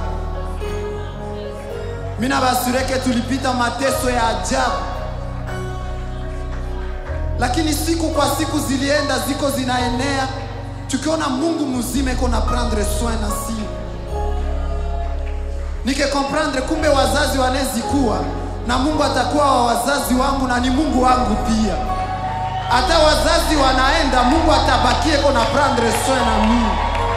Mina basureke tulipita mateso ya ajabu, lakini siku kwa siku zilienda ziko zinaenea, tukiona Mungu mzima iko na prendre soin na si nike comprendre, kumbe wazazi wanezikuwa na Mungu atakuwa wa wazazi wangu na ni Mungu wangu pia. Hata wazazi wanaenda, Mungu atabakie iko na prendre soin na mimi.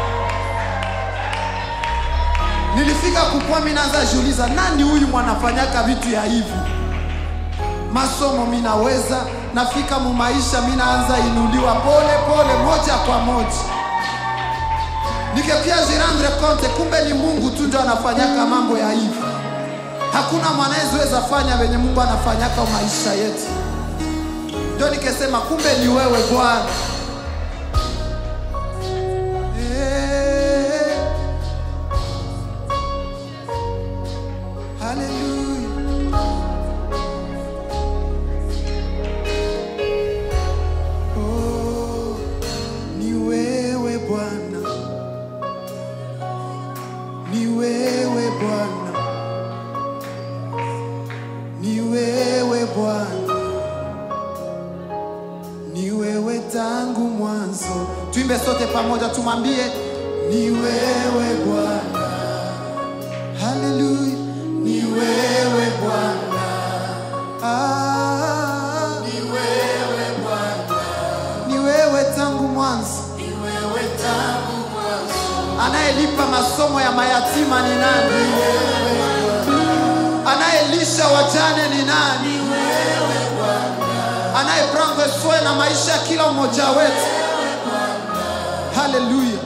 Nilifika kukua, mimi naanza jiuliza, nani huyu mwanafanyaka vitu ya hivi? Masomo minaweza, nafika mu maisha minaanza inuliwa pole pole, moja kwa moja, nikakia jirandre compte, kumbe ni Mungu tu ndio anafanyaka mambo ya hivi. Hakuna mwanaezeweza fanya venye Mungu anafanyaka maisha yetu. Ndio nikesema kumbe ni wewe Bwana. Eh. Hallelujah. Oh, ni wewe Bwana, ni wewe Bwana, ni wewe Bwana, ni wewe tangu mwanzo. Tuimbe sote pamoja, tumwambie ni wewe Bwana. Haleluya, ni wewe Bwana. Ah, ni wewe Bwana, ni wewe tangu mwanzo. Anayelipa masomo ya mayatima ni nani? Anayelisha wajane ni nani? Anayeprendre soin na maisha ya kila mmoja wetu. Haleluya.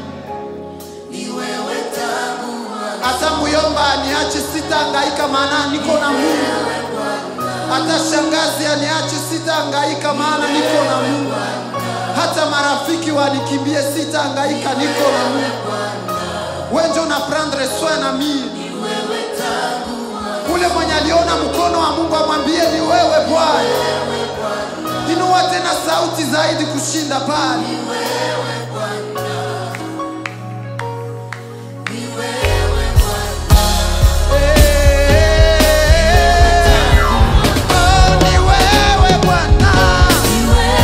Hata muyomba aniache, sitahangaika maana niko na Mungu. Hata shangazi aniache, sitahangaika maana niko na Mungu. Hata marafiki wanikimbie, sitahangaika, niko na Mungu. Wewe ndio una prendre soin na mimi. Ule mwenye aliona mkono wa Mungu amwambie ni wewe Bwana. Inua tena sauti zaidi kushinda pale. Oh, ni wewe Bwana. Ni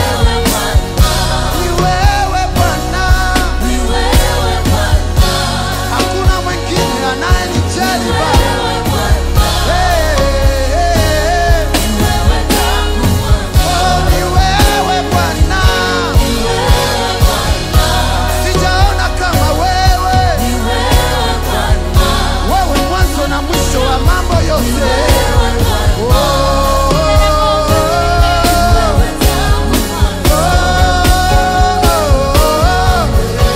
wewe Bwana. Hakuna mwingine anayenijali Baba. Hey, hey, hey. Oh, ni wewe Bwana. Sijaona kama wewe. Wewe mwanzo na mwisho wa mambo yote. Oh, oh, oh, oh.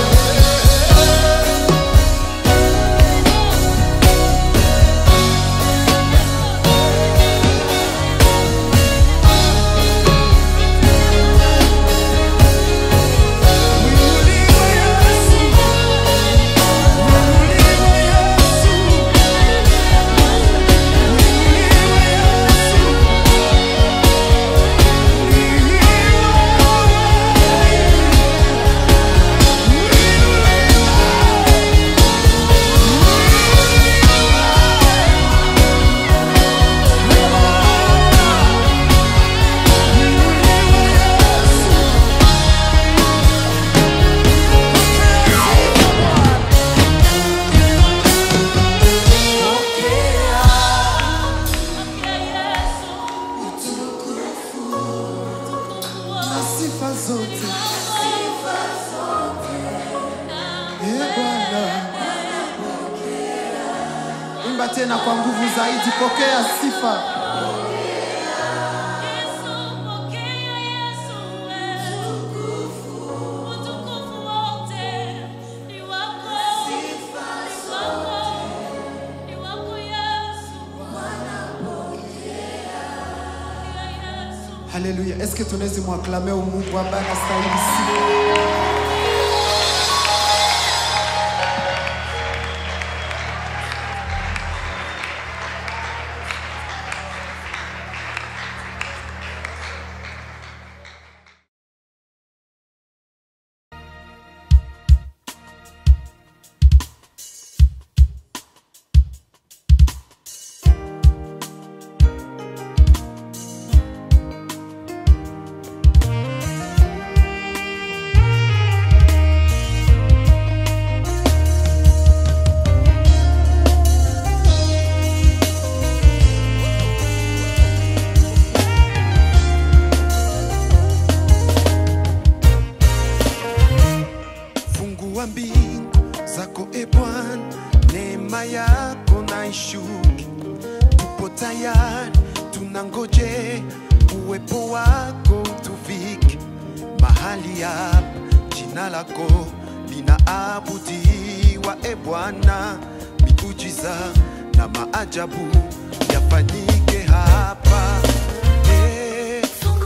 na sifa zote Eh, Bwana. Imba tena kwa nguvu zaidi, pokea sifa. Haleluya. Eske tunaweza mwaklame Mungu ambaye anastahili sifa? zako e Bwana, neema yako na ishuke, tupo tayari, tunangoje uwepo wako tufike mahali hapa, jina lako linaabudiwa e Bwana, miujiza na maajabu yafanyike hapa Eh,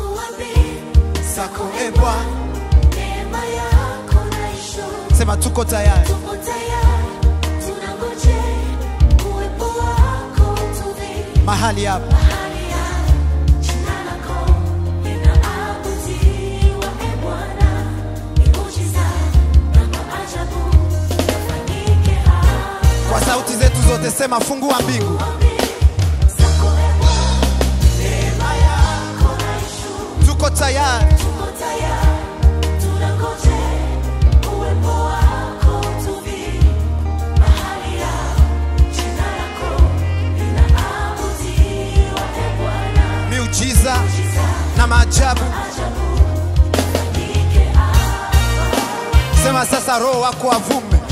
zako e Bwana, sema tuko tayari mahali hapa kwa sauti zetu zote, sema fungua mbingu, tuko tayari miujiza na maajabu. Sema sasa, Roho wako avume,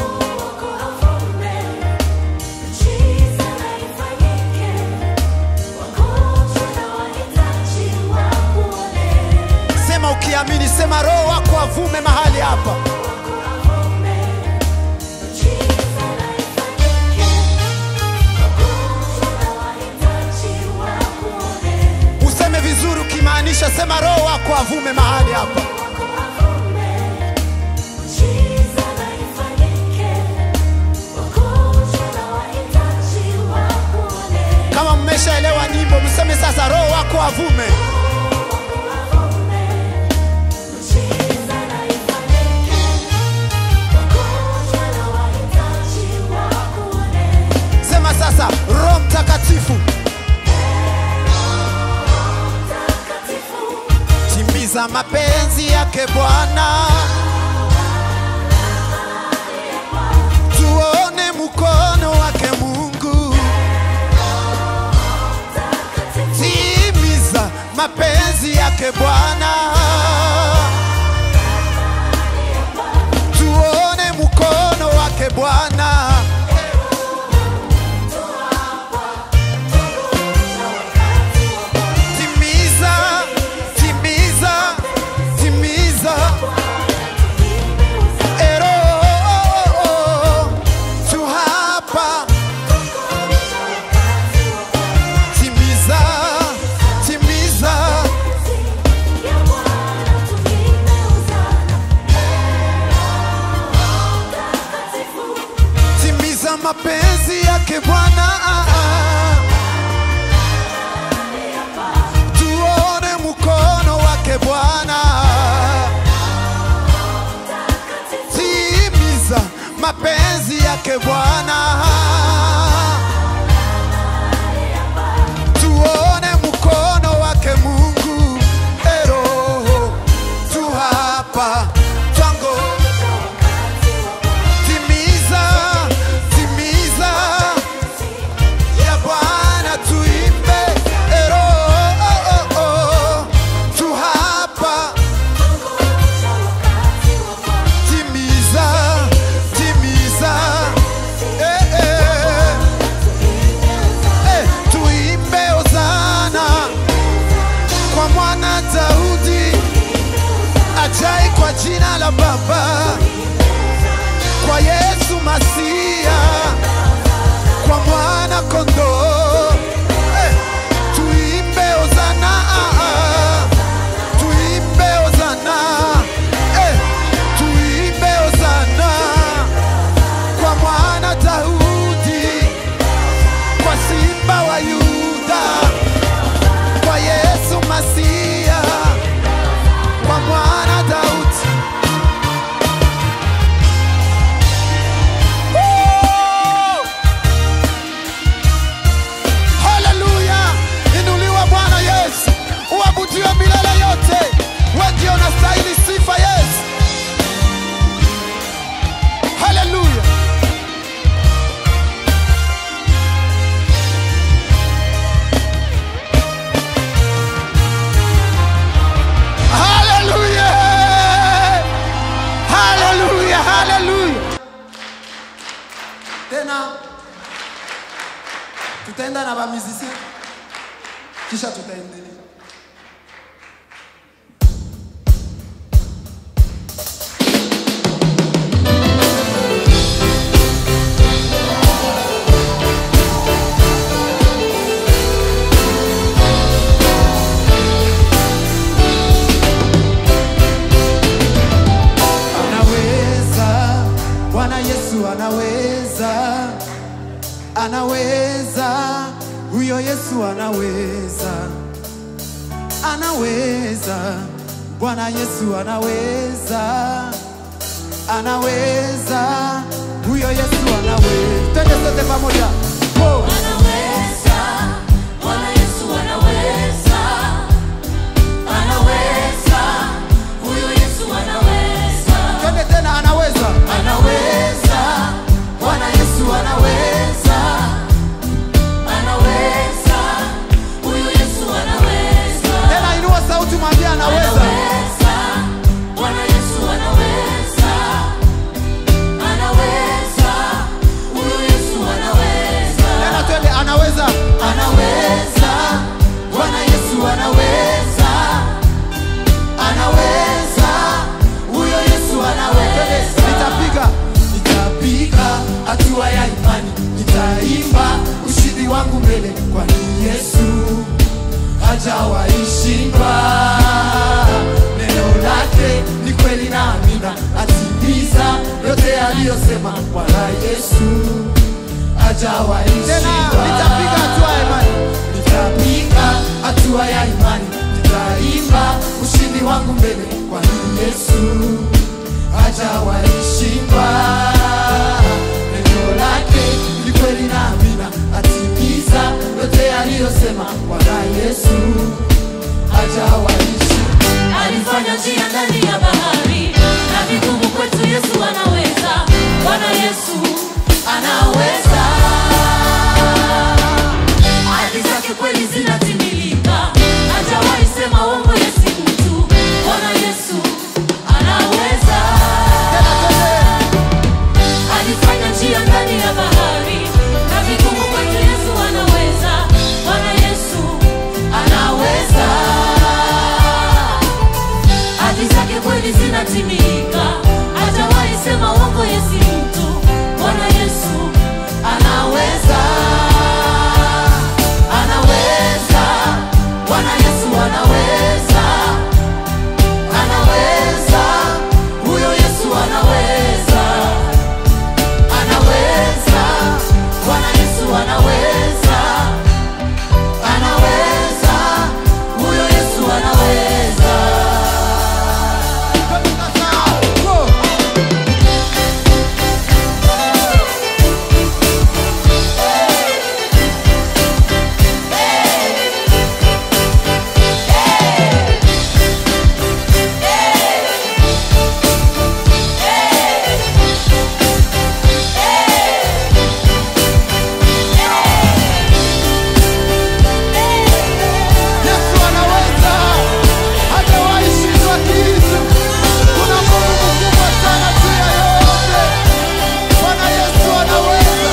sema ukiamini, sema Roho wako avume mahali hapa. Useme vizuri ukimaanisha, sema Roho wako avume mahali hapa. Kama mmeshaelewa nyimbo, mseme sasa, Roho wako avume. Sema sasa, Roho Mtakatifu, timiza mapenzi yake Bwana, tuone mkono wake Mungu, timiza mapenzi yake Bwana, tuone mkono wake Bwana. Timiza, timiza, timiza. Ero, tu hapa. Timiza, timiza. Timiza mapenzi yake Bwana. Tuone mkono wake Bwana. Timiza mapenzi yake Bwana. Tuone mkono wake Mungu. Ero, tu hapa twango. Timiza, timiza ya Bwana tuimbe. Ero, oh, oh, oh. tu hapa timiza, timiza, eh, eh. tena tutaenda na bamizisien kisha tutaendelea anaweza bwana yesu anaweza anaweza huyo yesu anaweza anaweza bwana yesu anaweza anaweza huyo yesu anaweza twende sote pamoja Go. Anaweza, Bwana Yesu anaweza. Anaweza, huyo Yesu anaweza. twende tena anaweza Anaweza, Bwana Yesu anaweza. Anaweza, huyo Yesu anaweza. tena inua sauti mwambie anaweza Anaweza, Bwana Yesu anaweza. Anaweza, huyo Yesu anaweza. tena twende anaweza Anaweza, Bwana Yesu anaweza. Anaweza, huyo Yesu anaweza. nitapiga Nitapiga hatua ya imani, nitaimba ushindi wangu mbele, kwani Yesu hajawahi shindwa. Neno lake ni kweli na amina, atimiza yote aliyosema. Bwana Yesu hajawahi tena shindwa. nitapiga hatua ya imani Nitapiga hatua ya imani, nitaimba ushindi wangu mbele, kwani Yesu hajawahi shindwa. Neno lake ni kweli na amina, atimiza yote aliyosema. Bwana Yesu hajawahi shindwa. alifanya njia ndani ya bahari na vigumu kwetu yesu anaweza bwana yesu anaweza ahadi zake kweli zinatimilika hajawahi sema uongo yesi mtu bwana yesu anaweza alifanya njia ndani ya bahari na vigumu kwetu yesu anaweza bwana yesu anaweza hadi zake kweli zinatimilika hajawahi sema uongo yesi mtu bwana yesu anaweza anaweza bwana yesu anaweza anaweza huyo yesu anaweza anaweza bwana yesu anaweza anaweza huyo yesu anaweza Go. Yesu anaweza, hajawahi shindwa kitu. Kuna Mungu mkubwa sana juu ya yote. Bwana Yesu anaweza.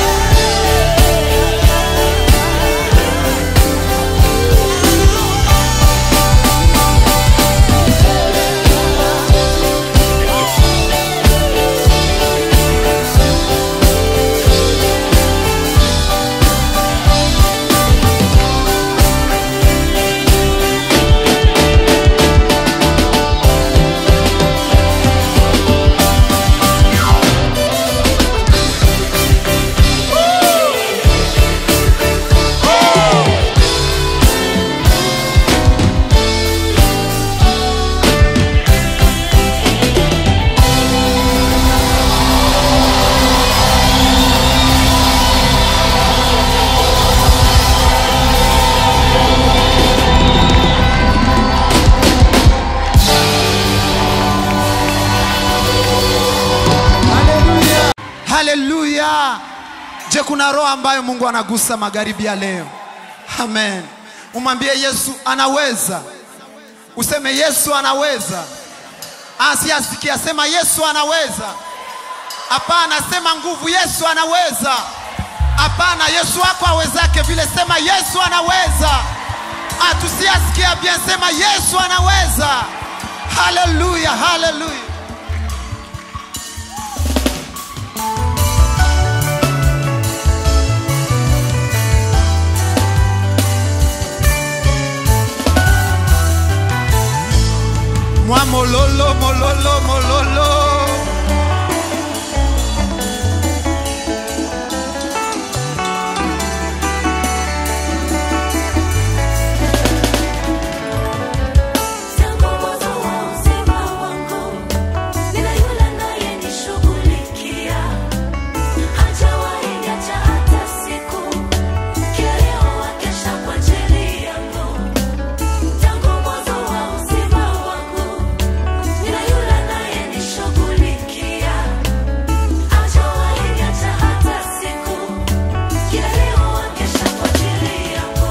Haleluya. Haleluya. Je, kuna roho ambayo Mungu anagusa magharibi ya leo? Amen. Umwambie Yesu anaweza. Useme Yesu anaweza. Asiasikia sema Yesu anaweza. Hapana, sema nguvu Yesu anaweza. hapana yesu wako awezake vile sema yesu anaweza Ah, tusiasikia bien sema yesu anaweza haleluya haleluya mwa mololo mololo mololo Tangu mwanzo wa uzima wangu, nina yule anayenishughulikia. Hajawahi niacha hata siku, kilio wakesha kwa ajili yangu. Tangu mwanzo wa uzima wangu, nina yule anayenishughulikia. Hajawahi niacha hata siku, kilio wakesha kwa ajili yangu.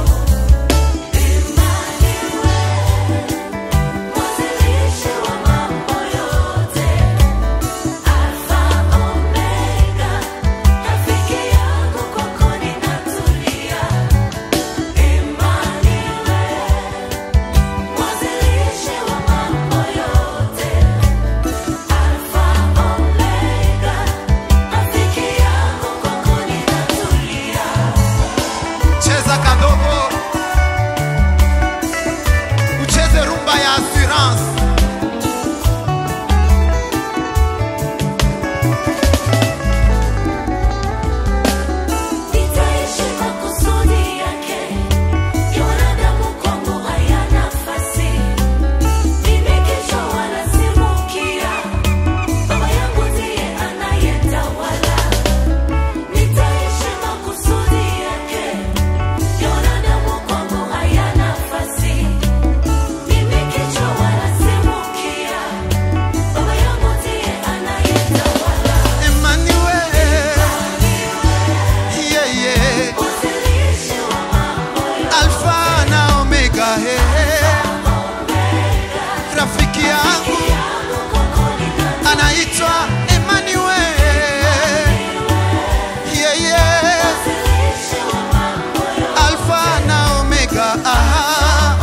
Emmanuel Mwanzilishi wa mambo yote, Alfa Omega, rafiki yangu kwako ninatulia. Emmanuel, mwanzilishi wa mambo yote, Alfa Omega, rafiki yangu kwako ninatulia. cheza kadogo ucheze rumba ya assurance Nitaishi kwa kusudi yake, ya wanadamu kwangu haya nafasi. Mimi kichwa wala si mkia, Baba yangu ndiye anayetawala. Nitaishi kwa kusudi yake, ya wanadamu kwangu haya nafasi. Mimi kichwa wala si mkia, Baba yangu ndiye anayetawala. Emmanuel yeah, yeah. Mwanzilishi wa mambo yote. Alfa na Omega hey. Rafiki yangu anaitwa Emmanuel yeah, yeah. Alfa na Omega ah.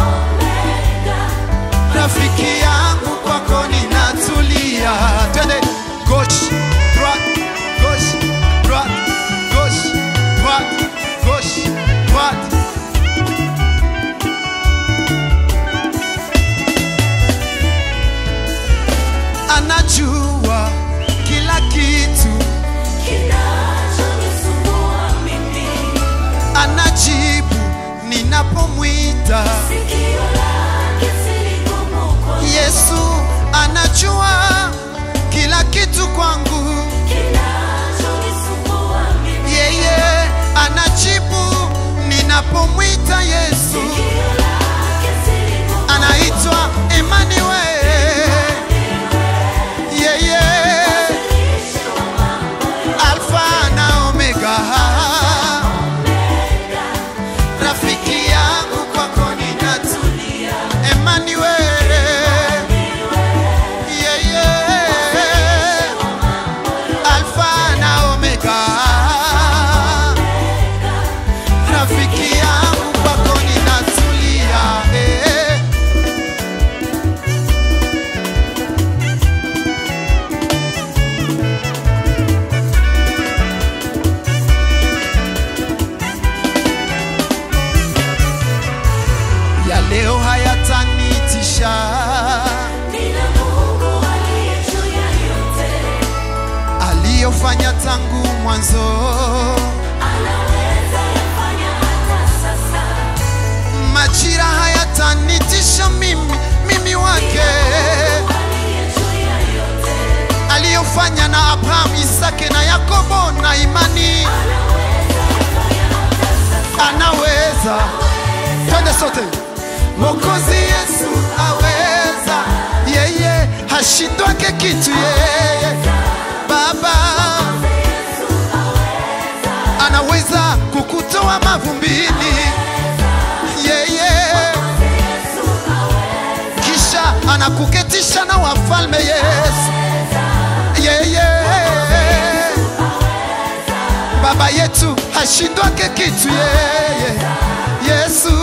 Rafiki yangu kwako ninatulia. Twende gauche, droite, gauche, droite, gauche, droite, gauche, droite. Anajua kila kitu, Kinachonisumbua mimi, anajibu ninapomwita. sikio lake si gumu kwangu. Yesu anajua kila kitu kwangu. Kinachonisumbua mimi, yeye anajibu ninapomwita Yesu. sikio lake si gumu Anaitwa Emmanuel, yeye Mwanzilishi wa mambo yote, Alfa na Omega, rafiki yangu kwako ninatulia. Emmanuel, yeye Alfa na Omega, rafiki yangu kwako ninatulia. Eh. ya leo hayatanitisha, Nina Mungu aliye juu ya yote, aliyofanya tangu mwanzo. anaweza yafanya hata sasa. Majira hayatanitisha mimi, mimi wake, Aliye juu ya yote, aliyofanya na Abraham, Isake na Yakobo na imani, anaweza yafanya hata sasa. anaweza. Twende sote. Mwokozi Yesu aweza, yeye hashindwake kitu, yeye Baba anaweza kukutoa mavumbini, yeye kisha anakuketisha na wafalme. Yesu yeye Baba yetu hashindwake kitu yeye yesu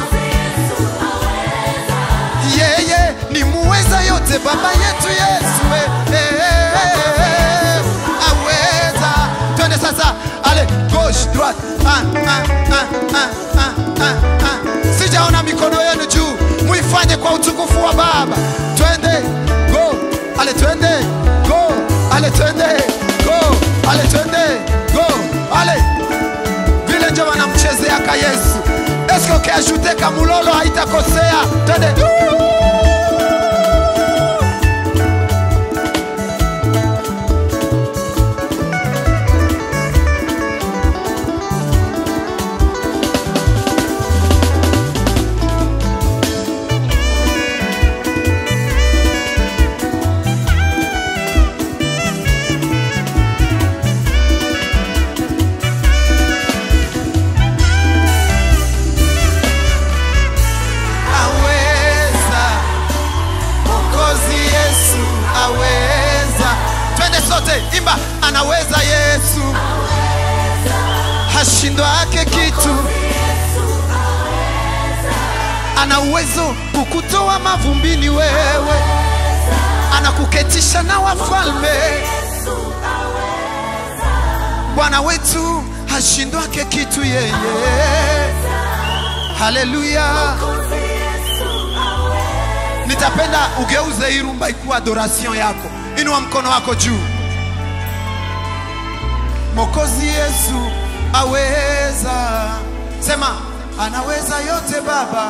yeye ni muweza yote baba yetu yesu eh, eh, eh, eh, aweza twende sasa ale gauche droite ah, ah, ah, ah, ah, ah, ah. sijaona mikono yenu juu muifanye kwa utukufu wa baba twende go ale twende go ale twende go ale twende go ale vile njo wanamchezeaka yesu eske ukiashute kamulolo haitakosea twende aweza mokozi yesu aweza twende sote imba anaweza yesu hashindwake kitu ana uwezo kukutoa mavumbini wewe anakuketisha na wafalme bwana wetu hashindwake kitu yeye haleluya nitapenda ugeuze hii rumba ikuwa adoration yako inua mkono wako juu mokozi yesu aweza sema anaweza yote baba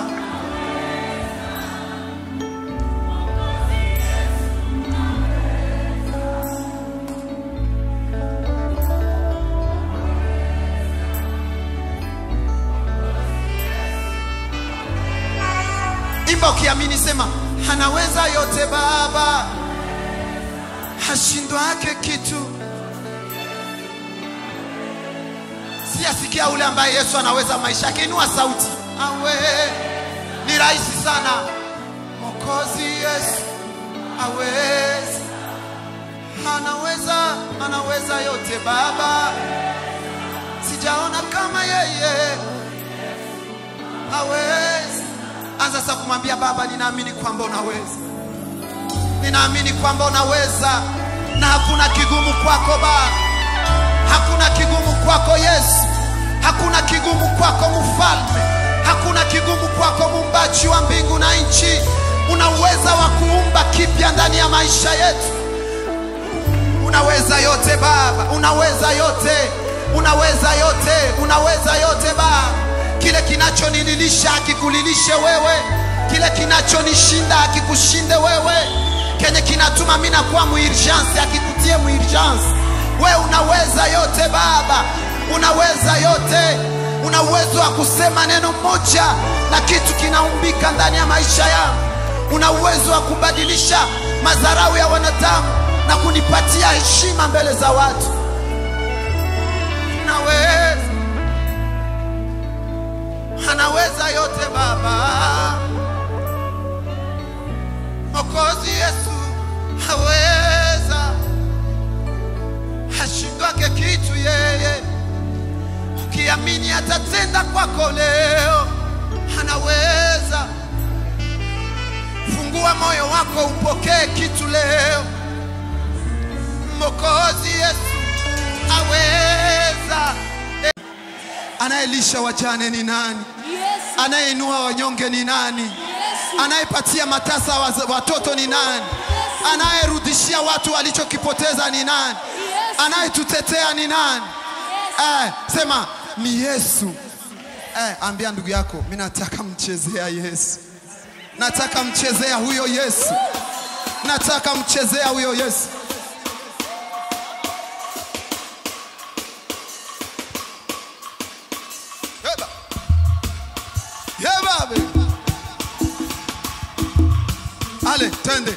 imba ukiamini sema anaweza yote baba hashindwake kitu siyasikia ule ambaye yesu anaweza maisha yake inua sauti awe ni rahisi sana mokozi yesu aweza anaweza anaweza yote baba sijaona kama yeye hawezi anza sasa kumwambia baba ninaamini kwamba unaweza ninaamini kwamba unaweza na hakuna kigumu kwako baba hakuna kigumu kwako yesu hakuna kigumu kwako mfalme hakuna kigumu kwako muumbaji wa mbingu na nchi una uweza wa kuumba kipya ndani ya maisha yetu unaweza yote baba unaweza yote unaweza yote unaweza yote baba kile kinachonililisha akikulilishe wewe kile kinachonishinda akikushinde wewe kenye kinatuma mi nakuwa muurgence akikutie muurgence we unaweza yote baba unaweza yote una uwezo wa kusema neno moja na kitu kinaumbika ndani ya maisha yangu una uwezo wa kubadilisha madharau ya wanadamu na kunipatia heshima mbele za watu unaweza anaweza yote baba mokozi yesu haweza hashindwake kitu yeye ukiamini atatenda kwako leo anaweza fungua moyo wako upokee kitu leo mokozi yesu aweza anayelisha wajane ni nani Yesu, anayeinua wanyonge ni nani Yesu, anayepatia matasa waz- watoto ni nani anayerudishia watu walichokipoteza ni nani Yesu, anayetutetea ni nani eh, sema ni yesu eh, ambia ndugu yako mi nataka mchezea yesu nataka mchezea huyo yesu nataka mchezea huyo yesu Yeba. Yeba, baby. ale twende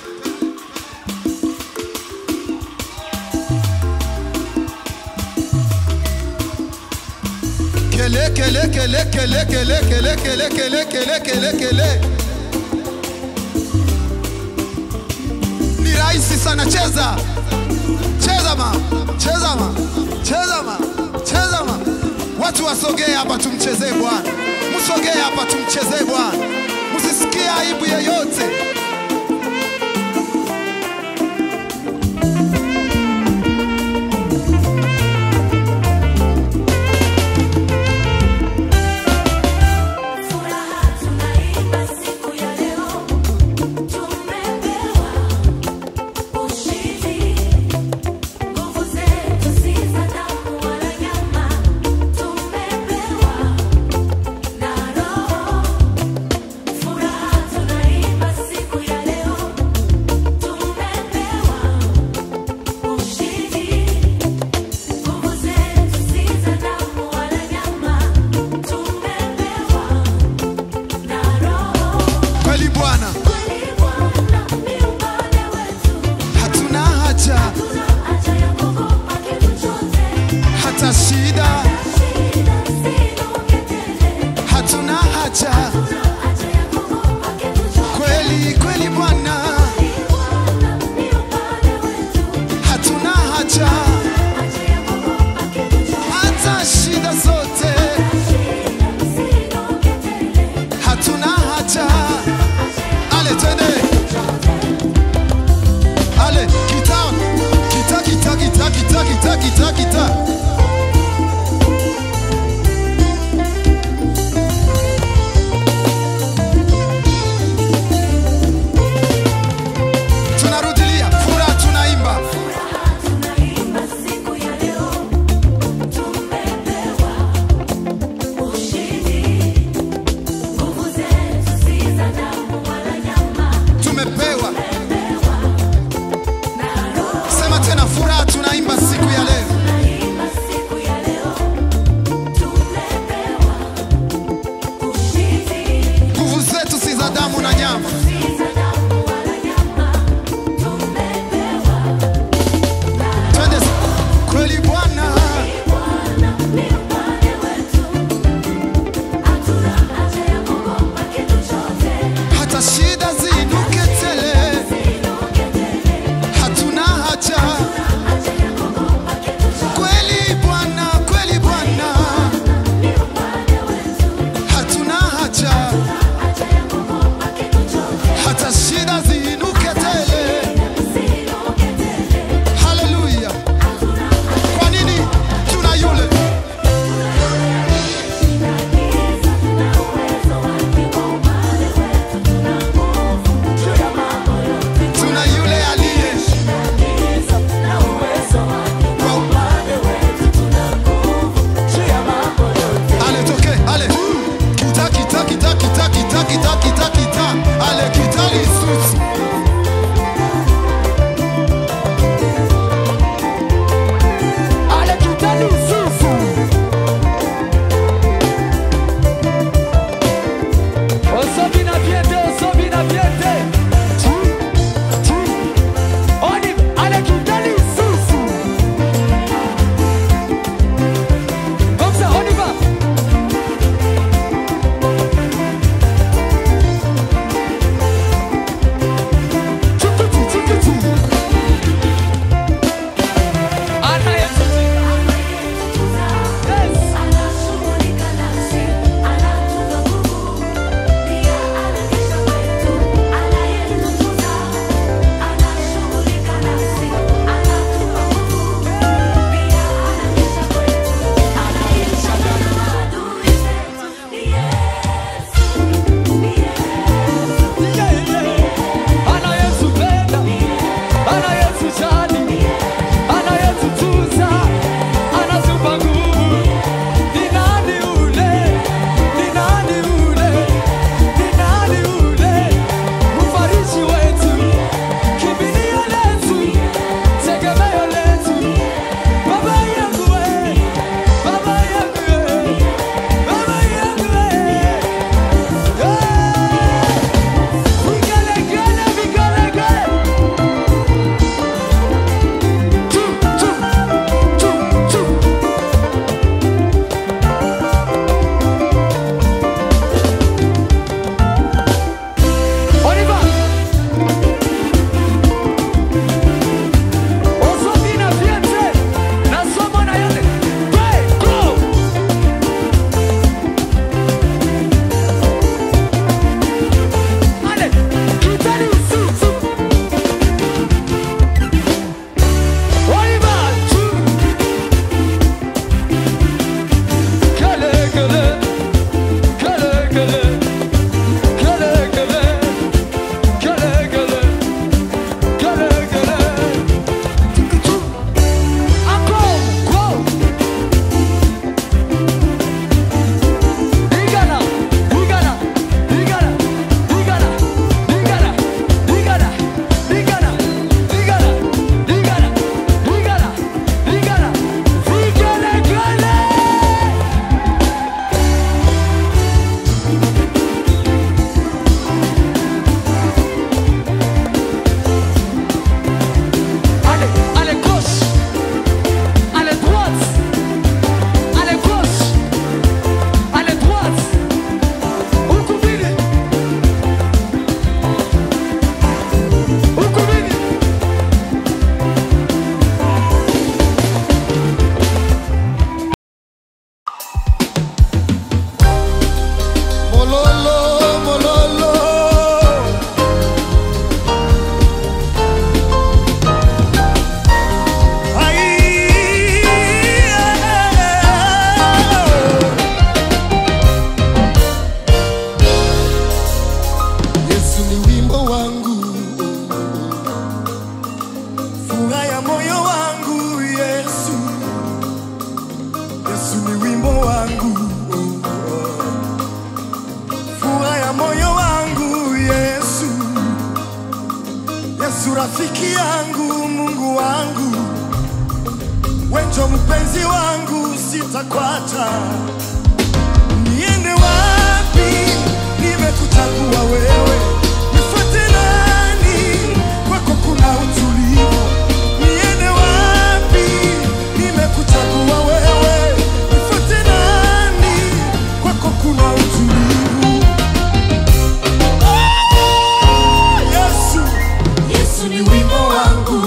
kele kele kele kele kele kele kele kele kele kele kele ni rahisi sana cheza cheza ma cheza ma cheza ma cheza ma asogee hapa tumchezee Bwana, msogee hapa tumchezee Bwana, msisikie aibu yeyote. Furaha tunaimba siku ya leo, tumepewa ushindi. Nguvu zetu si za damu wala nyama, tumepewa na Roho. Furaha tunaimba siku ya leo, tumepewa ushindi. Nguvu zetu si za damu wala nyama, tumepewa na Roho. Kweli Bwana, Kweli Bwana ni upande wetu, hatuna haja hatuna haja ya kuogopa kitu chochote. hata shida, Shida ziinuke tele, hatuna haja hatuna haja ya kuogopa kitu chochote. kweli kweli Bwana, Kweli Bwana ni upande wetu, hatuna haja haja ya kuogopa kitu chochote. hata shida zote, Shida ziinuke tele, hatuna haja. Ale twende, ale kita kita kita kita kita kita kita kita. rafiki yangu, Mungu wangu, wenjo mpenzi wangu, sitakwacha. Niende wapi? Nimekuchagua wewe, nifuate nani? Kwako kuna utulivu. Niende wapi? Nimekuchagua wewe, nifuate nani? Kwako kuna utulivu. Yesu, Yesu ni wimbo wangu,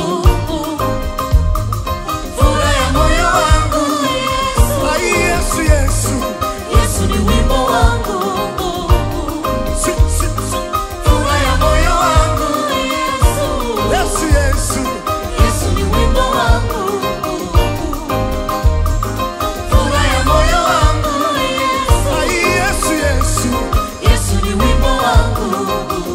furaha ya moyo wangu. ai Yesu, Yesu, Yesu ni wimbo wangu, si, si, si. furaha ya moyo wangu. Yesu, Yesu, Yesu ni wimbo wangu, furaha ya moyo wangu. ai Yesu, Yesu, Yesu ni wimbo wangu,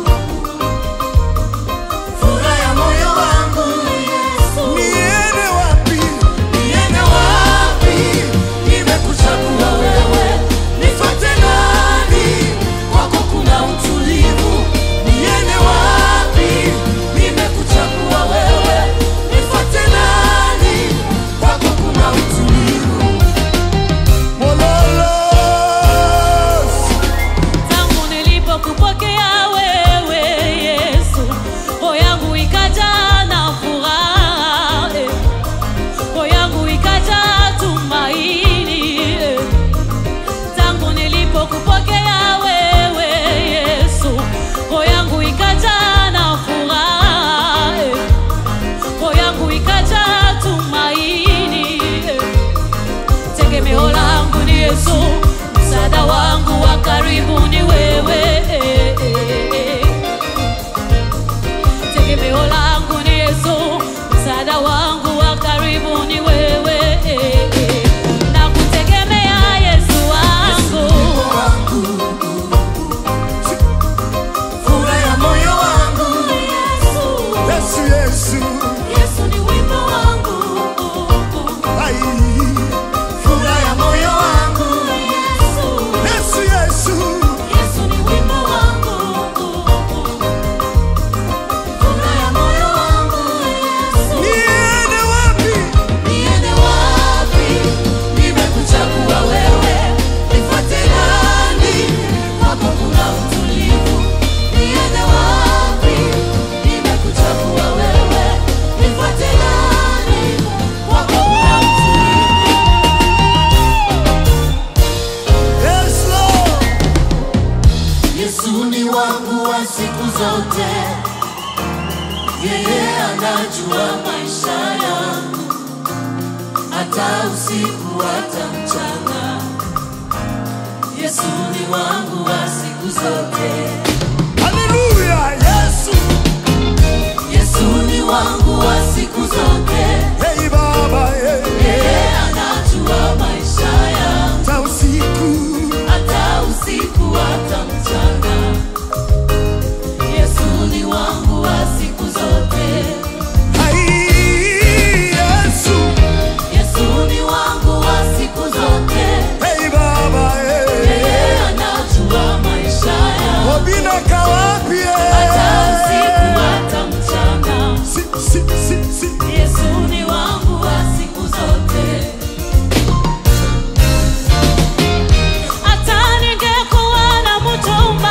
furaha ya moyo wangu. niende wapi? Niende wapi? Nimekuchagua wewe, nifuate nani? Kwako kuna utulivu. Niende wapi? Nimekuchagua wewe, nifuate nani? Kwako kuna utulivu. Mololos, tangu nilipokupokea wewe Yesu, roho yangu ikajaa na furaha, eh. roho yangu ikajaa tumaini. eh. Tangu nilipokupokea wewe Yesu, roho yangu ikajaa na furaha, eh. roho yangu ikajaa tumaini. eh. Tegemeo langu ni Yesu, msaada wangu wa karibu ni wewe. Tegemeo langu ni Yesu, msaada wangu wa karibu ni wewe. Na kutegemea Yesu wangu, Furaha ya moyo wangu. Yesu, Yesu, Yesu ni wimbo wangu. ai Furaha ya moyo wangu. Yesu, Yesu, Yesu ni wimbo wangu. Furaha ya moyo wangu. niende wapi? Niende wapi? Nimekuchagua wewe, nifuate nani? Kwako kuna utulivu. Niende wapi? Nimekuchagua wewe, nifuate nani? Kwako kuna utulivu. Yes, Lord. Yesu ni wangu wa siku zote, yeye anajua maisha yangu, hata usiku hata mchana. Yesu ni wangu wa siku zote, Hallelujah, Yesu. Yesu ni wangu wa siku zote, Hey Baba, hey. yeye anajua maisha yangu, Ta usiku. hata usiku hata mchana. Yesu ni wangu wa siku zote. Ai, Yesu. Yesu ni wangu wa siku zote, Hey Baba, hey. yeye anajua maisha yangu, Obina kawapi, hey. hata usiku hata mchana. Si, si, si, si. Yesu ni wangu wa siku zote, hata ningekuwa na mchumba,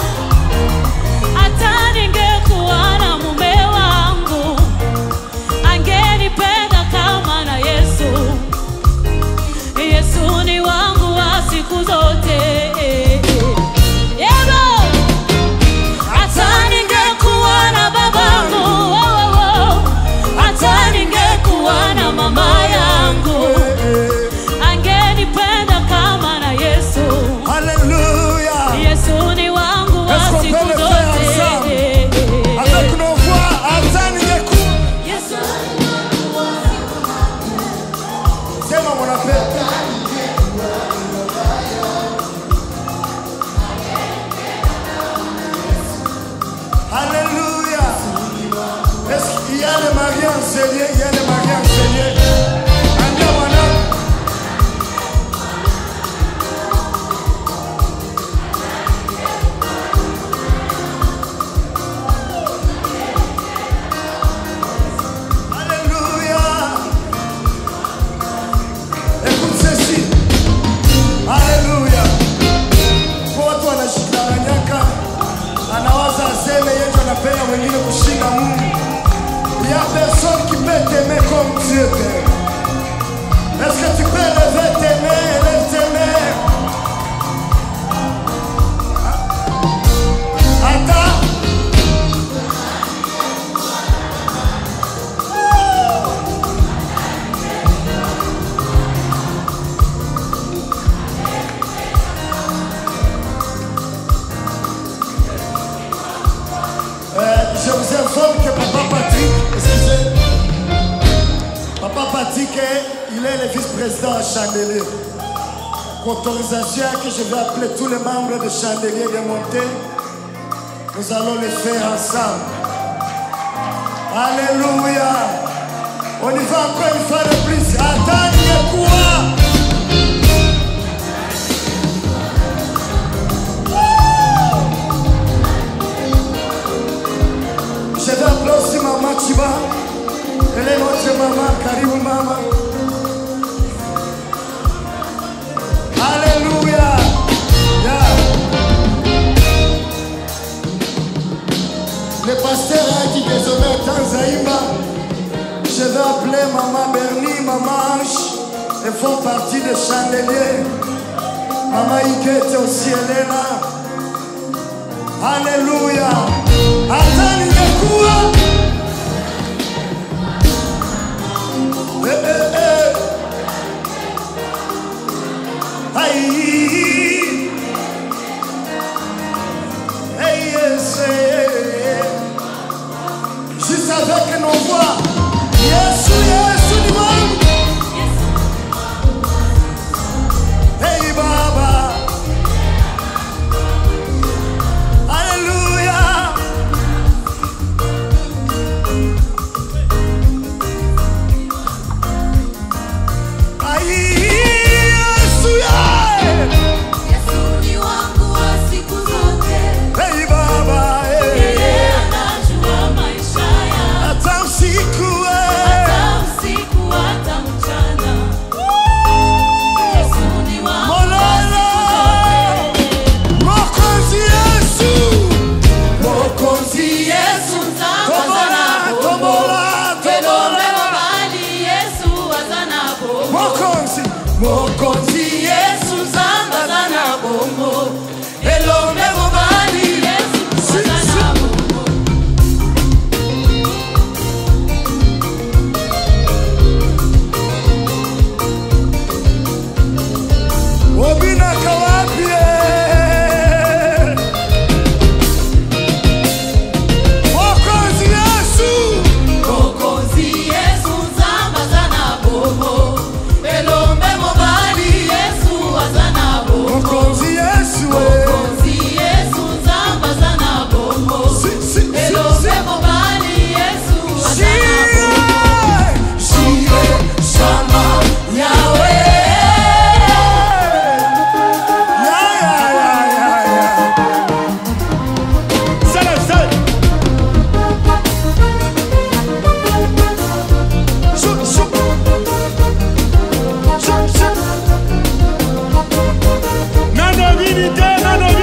hata ningekuwa na mume wangu, angenipenda kama na Yesu. Yesu ni wangu wa siku zote. Yebo! Hata ningekuwa na babangu, oh, oh, oh. hata ningekuwa na mama yangu, angenipenda kama na Yesu. Hallelujah. Yesu ni wangu wa Est-ce qu'on siku peut le faire ensemble? zote. Avec nos voix, hata ningekuwa. Yesu Sema mwanapenda. Alléluia. Est-ce qu'il y a les mariés enseignés? Il y a les mariés enseignés. Ambia mwanangu. Il y a personne qui peut t'aimer comme Dieu t'aime. Est-ce que tu peux lever tes mains, lève tes mains. Attends. Euh, je vous informe que Papa Patrick, excusez, Papa Patrick, est- il est le vice-président à Chandelier. Autorisation que je vais appeler tous les membres de Chandelier de monter. Nous allons le faire ensemble. Alléluia. On y va encore une fois de plus. Attendez quoi? Je vais appeler aussi Maman Chiba. Elle est notre maman, Karibu Mama. Alléluia. Yeah. Le pasteur a dit désormais Tanzaïma. Je vais appeler Maman Bernie, Maman Ange. Elles font partie des chandeliers. Maman Iguette aussi, elle est là. Alléluia. Hata ningekuwa Eh, eh, eh. Aïe. Eh, yes, eh, eh. Juste avec nos voix. Yesu, Yesu ni wangu. Hey Baba. Hallelujah. Ai, Yesu, yeah. Yesu ni wangu wa siku zote. Hey Baba, hey. Yeye anajua maisha yangu. Hata usiku, hey. Hata usiku hata mchana. Yesu ni wangu wa Mololo. siku zote. Mokozi Yesu. Mokozi Yesu nzamba Tombola, zanapo. tombola, Pelombe tombola. mobali Yesu azanapo. Mokozi. Mokozi Yesu nzamba zanabongo. Pelombe mobali Yesu azanapo. Obinaka wapi, eh? Mokozi Yesu. Mokozi Yesu nzamba zanabongo. Pelombe mobali Yesu azanapo. Mokozi Yesu, eh. Mokozi Yesu nzamba zanabongo. Si, si, si, Pelombe si. mobali Yesu Shire, azanapo. shire, shama, Yahweh. ya, ya, ya, ya, ya. Sala, sala. Shuk, shuk. Shuk, shuk. Nano vini te, nano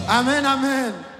amen amen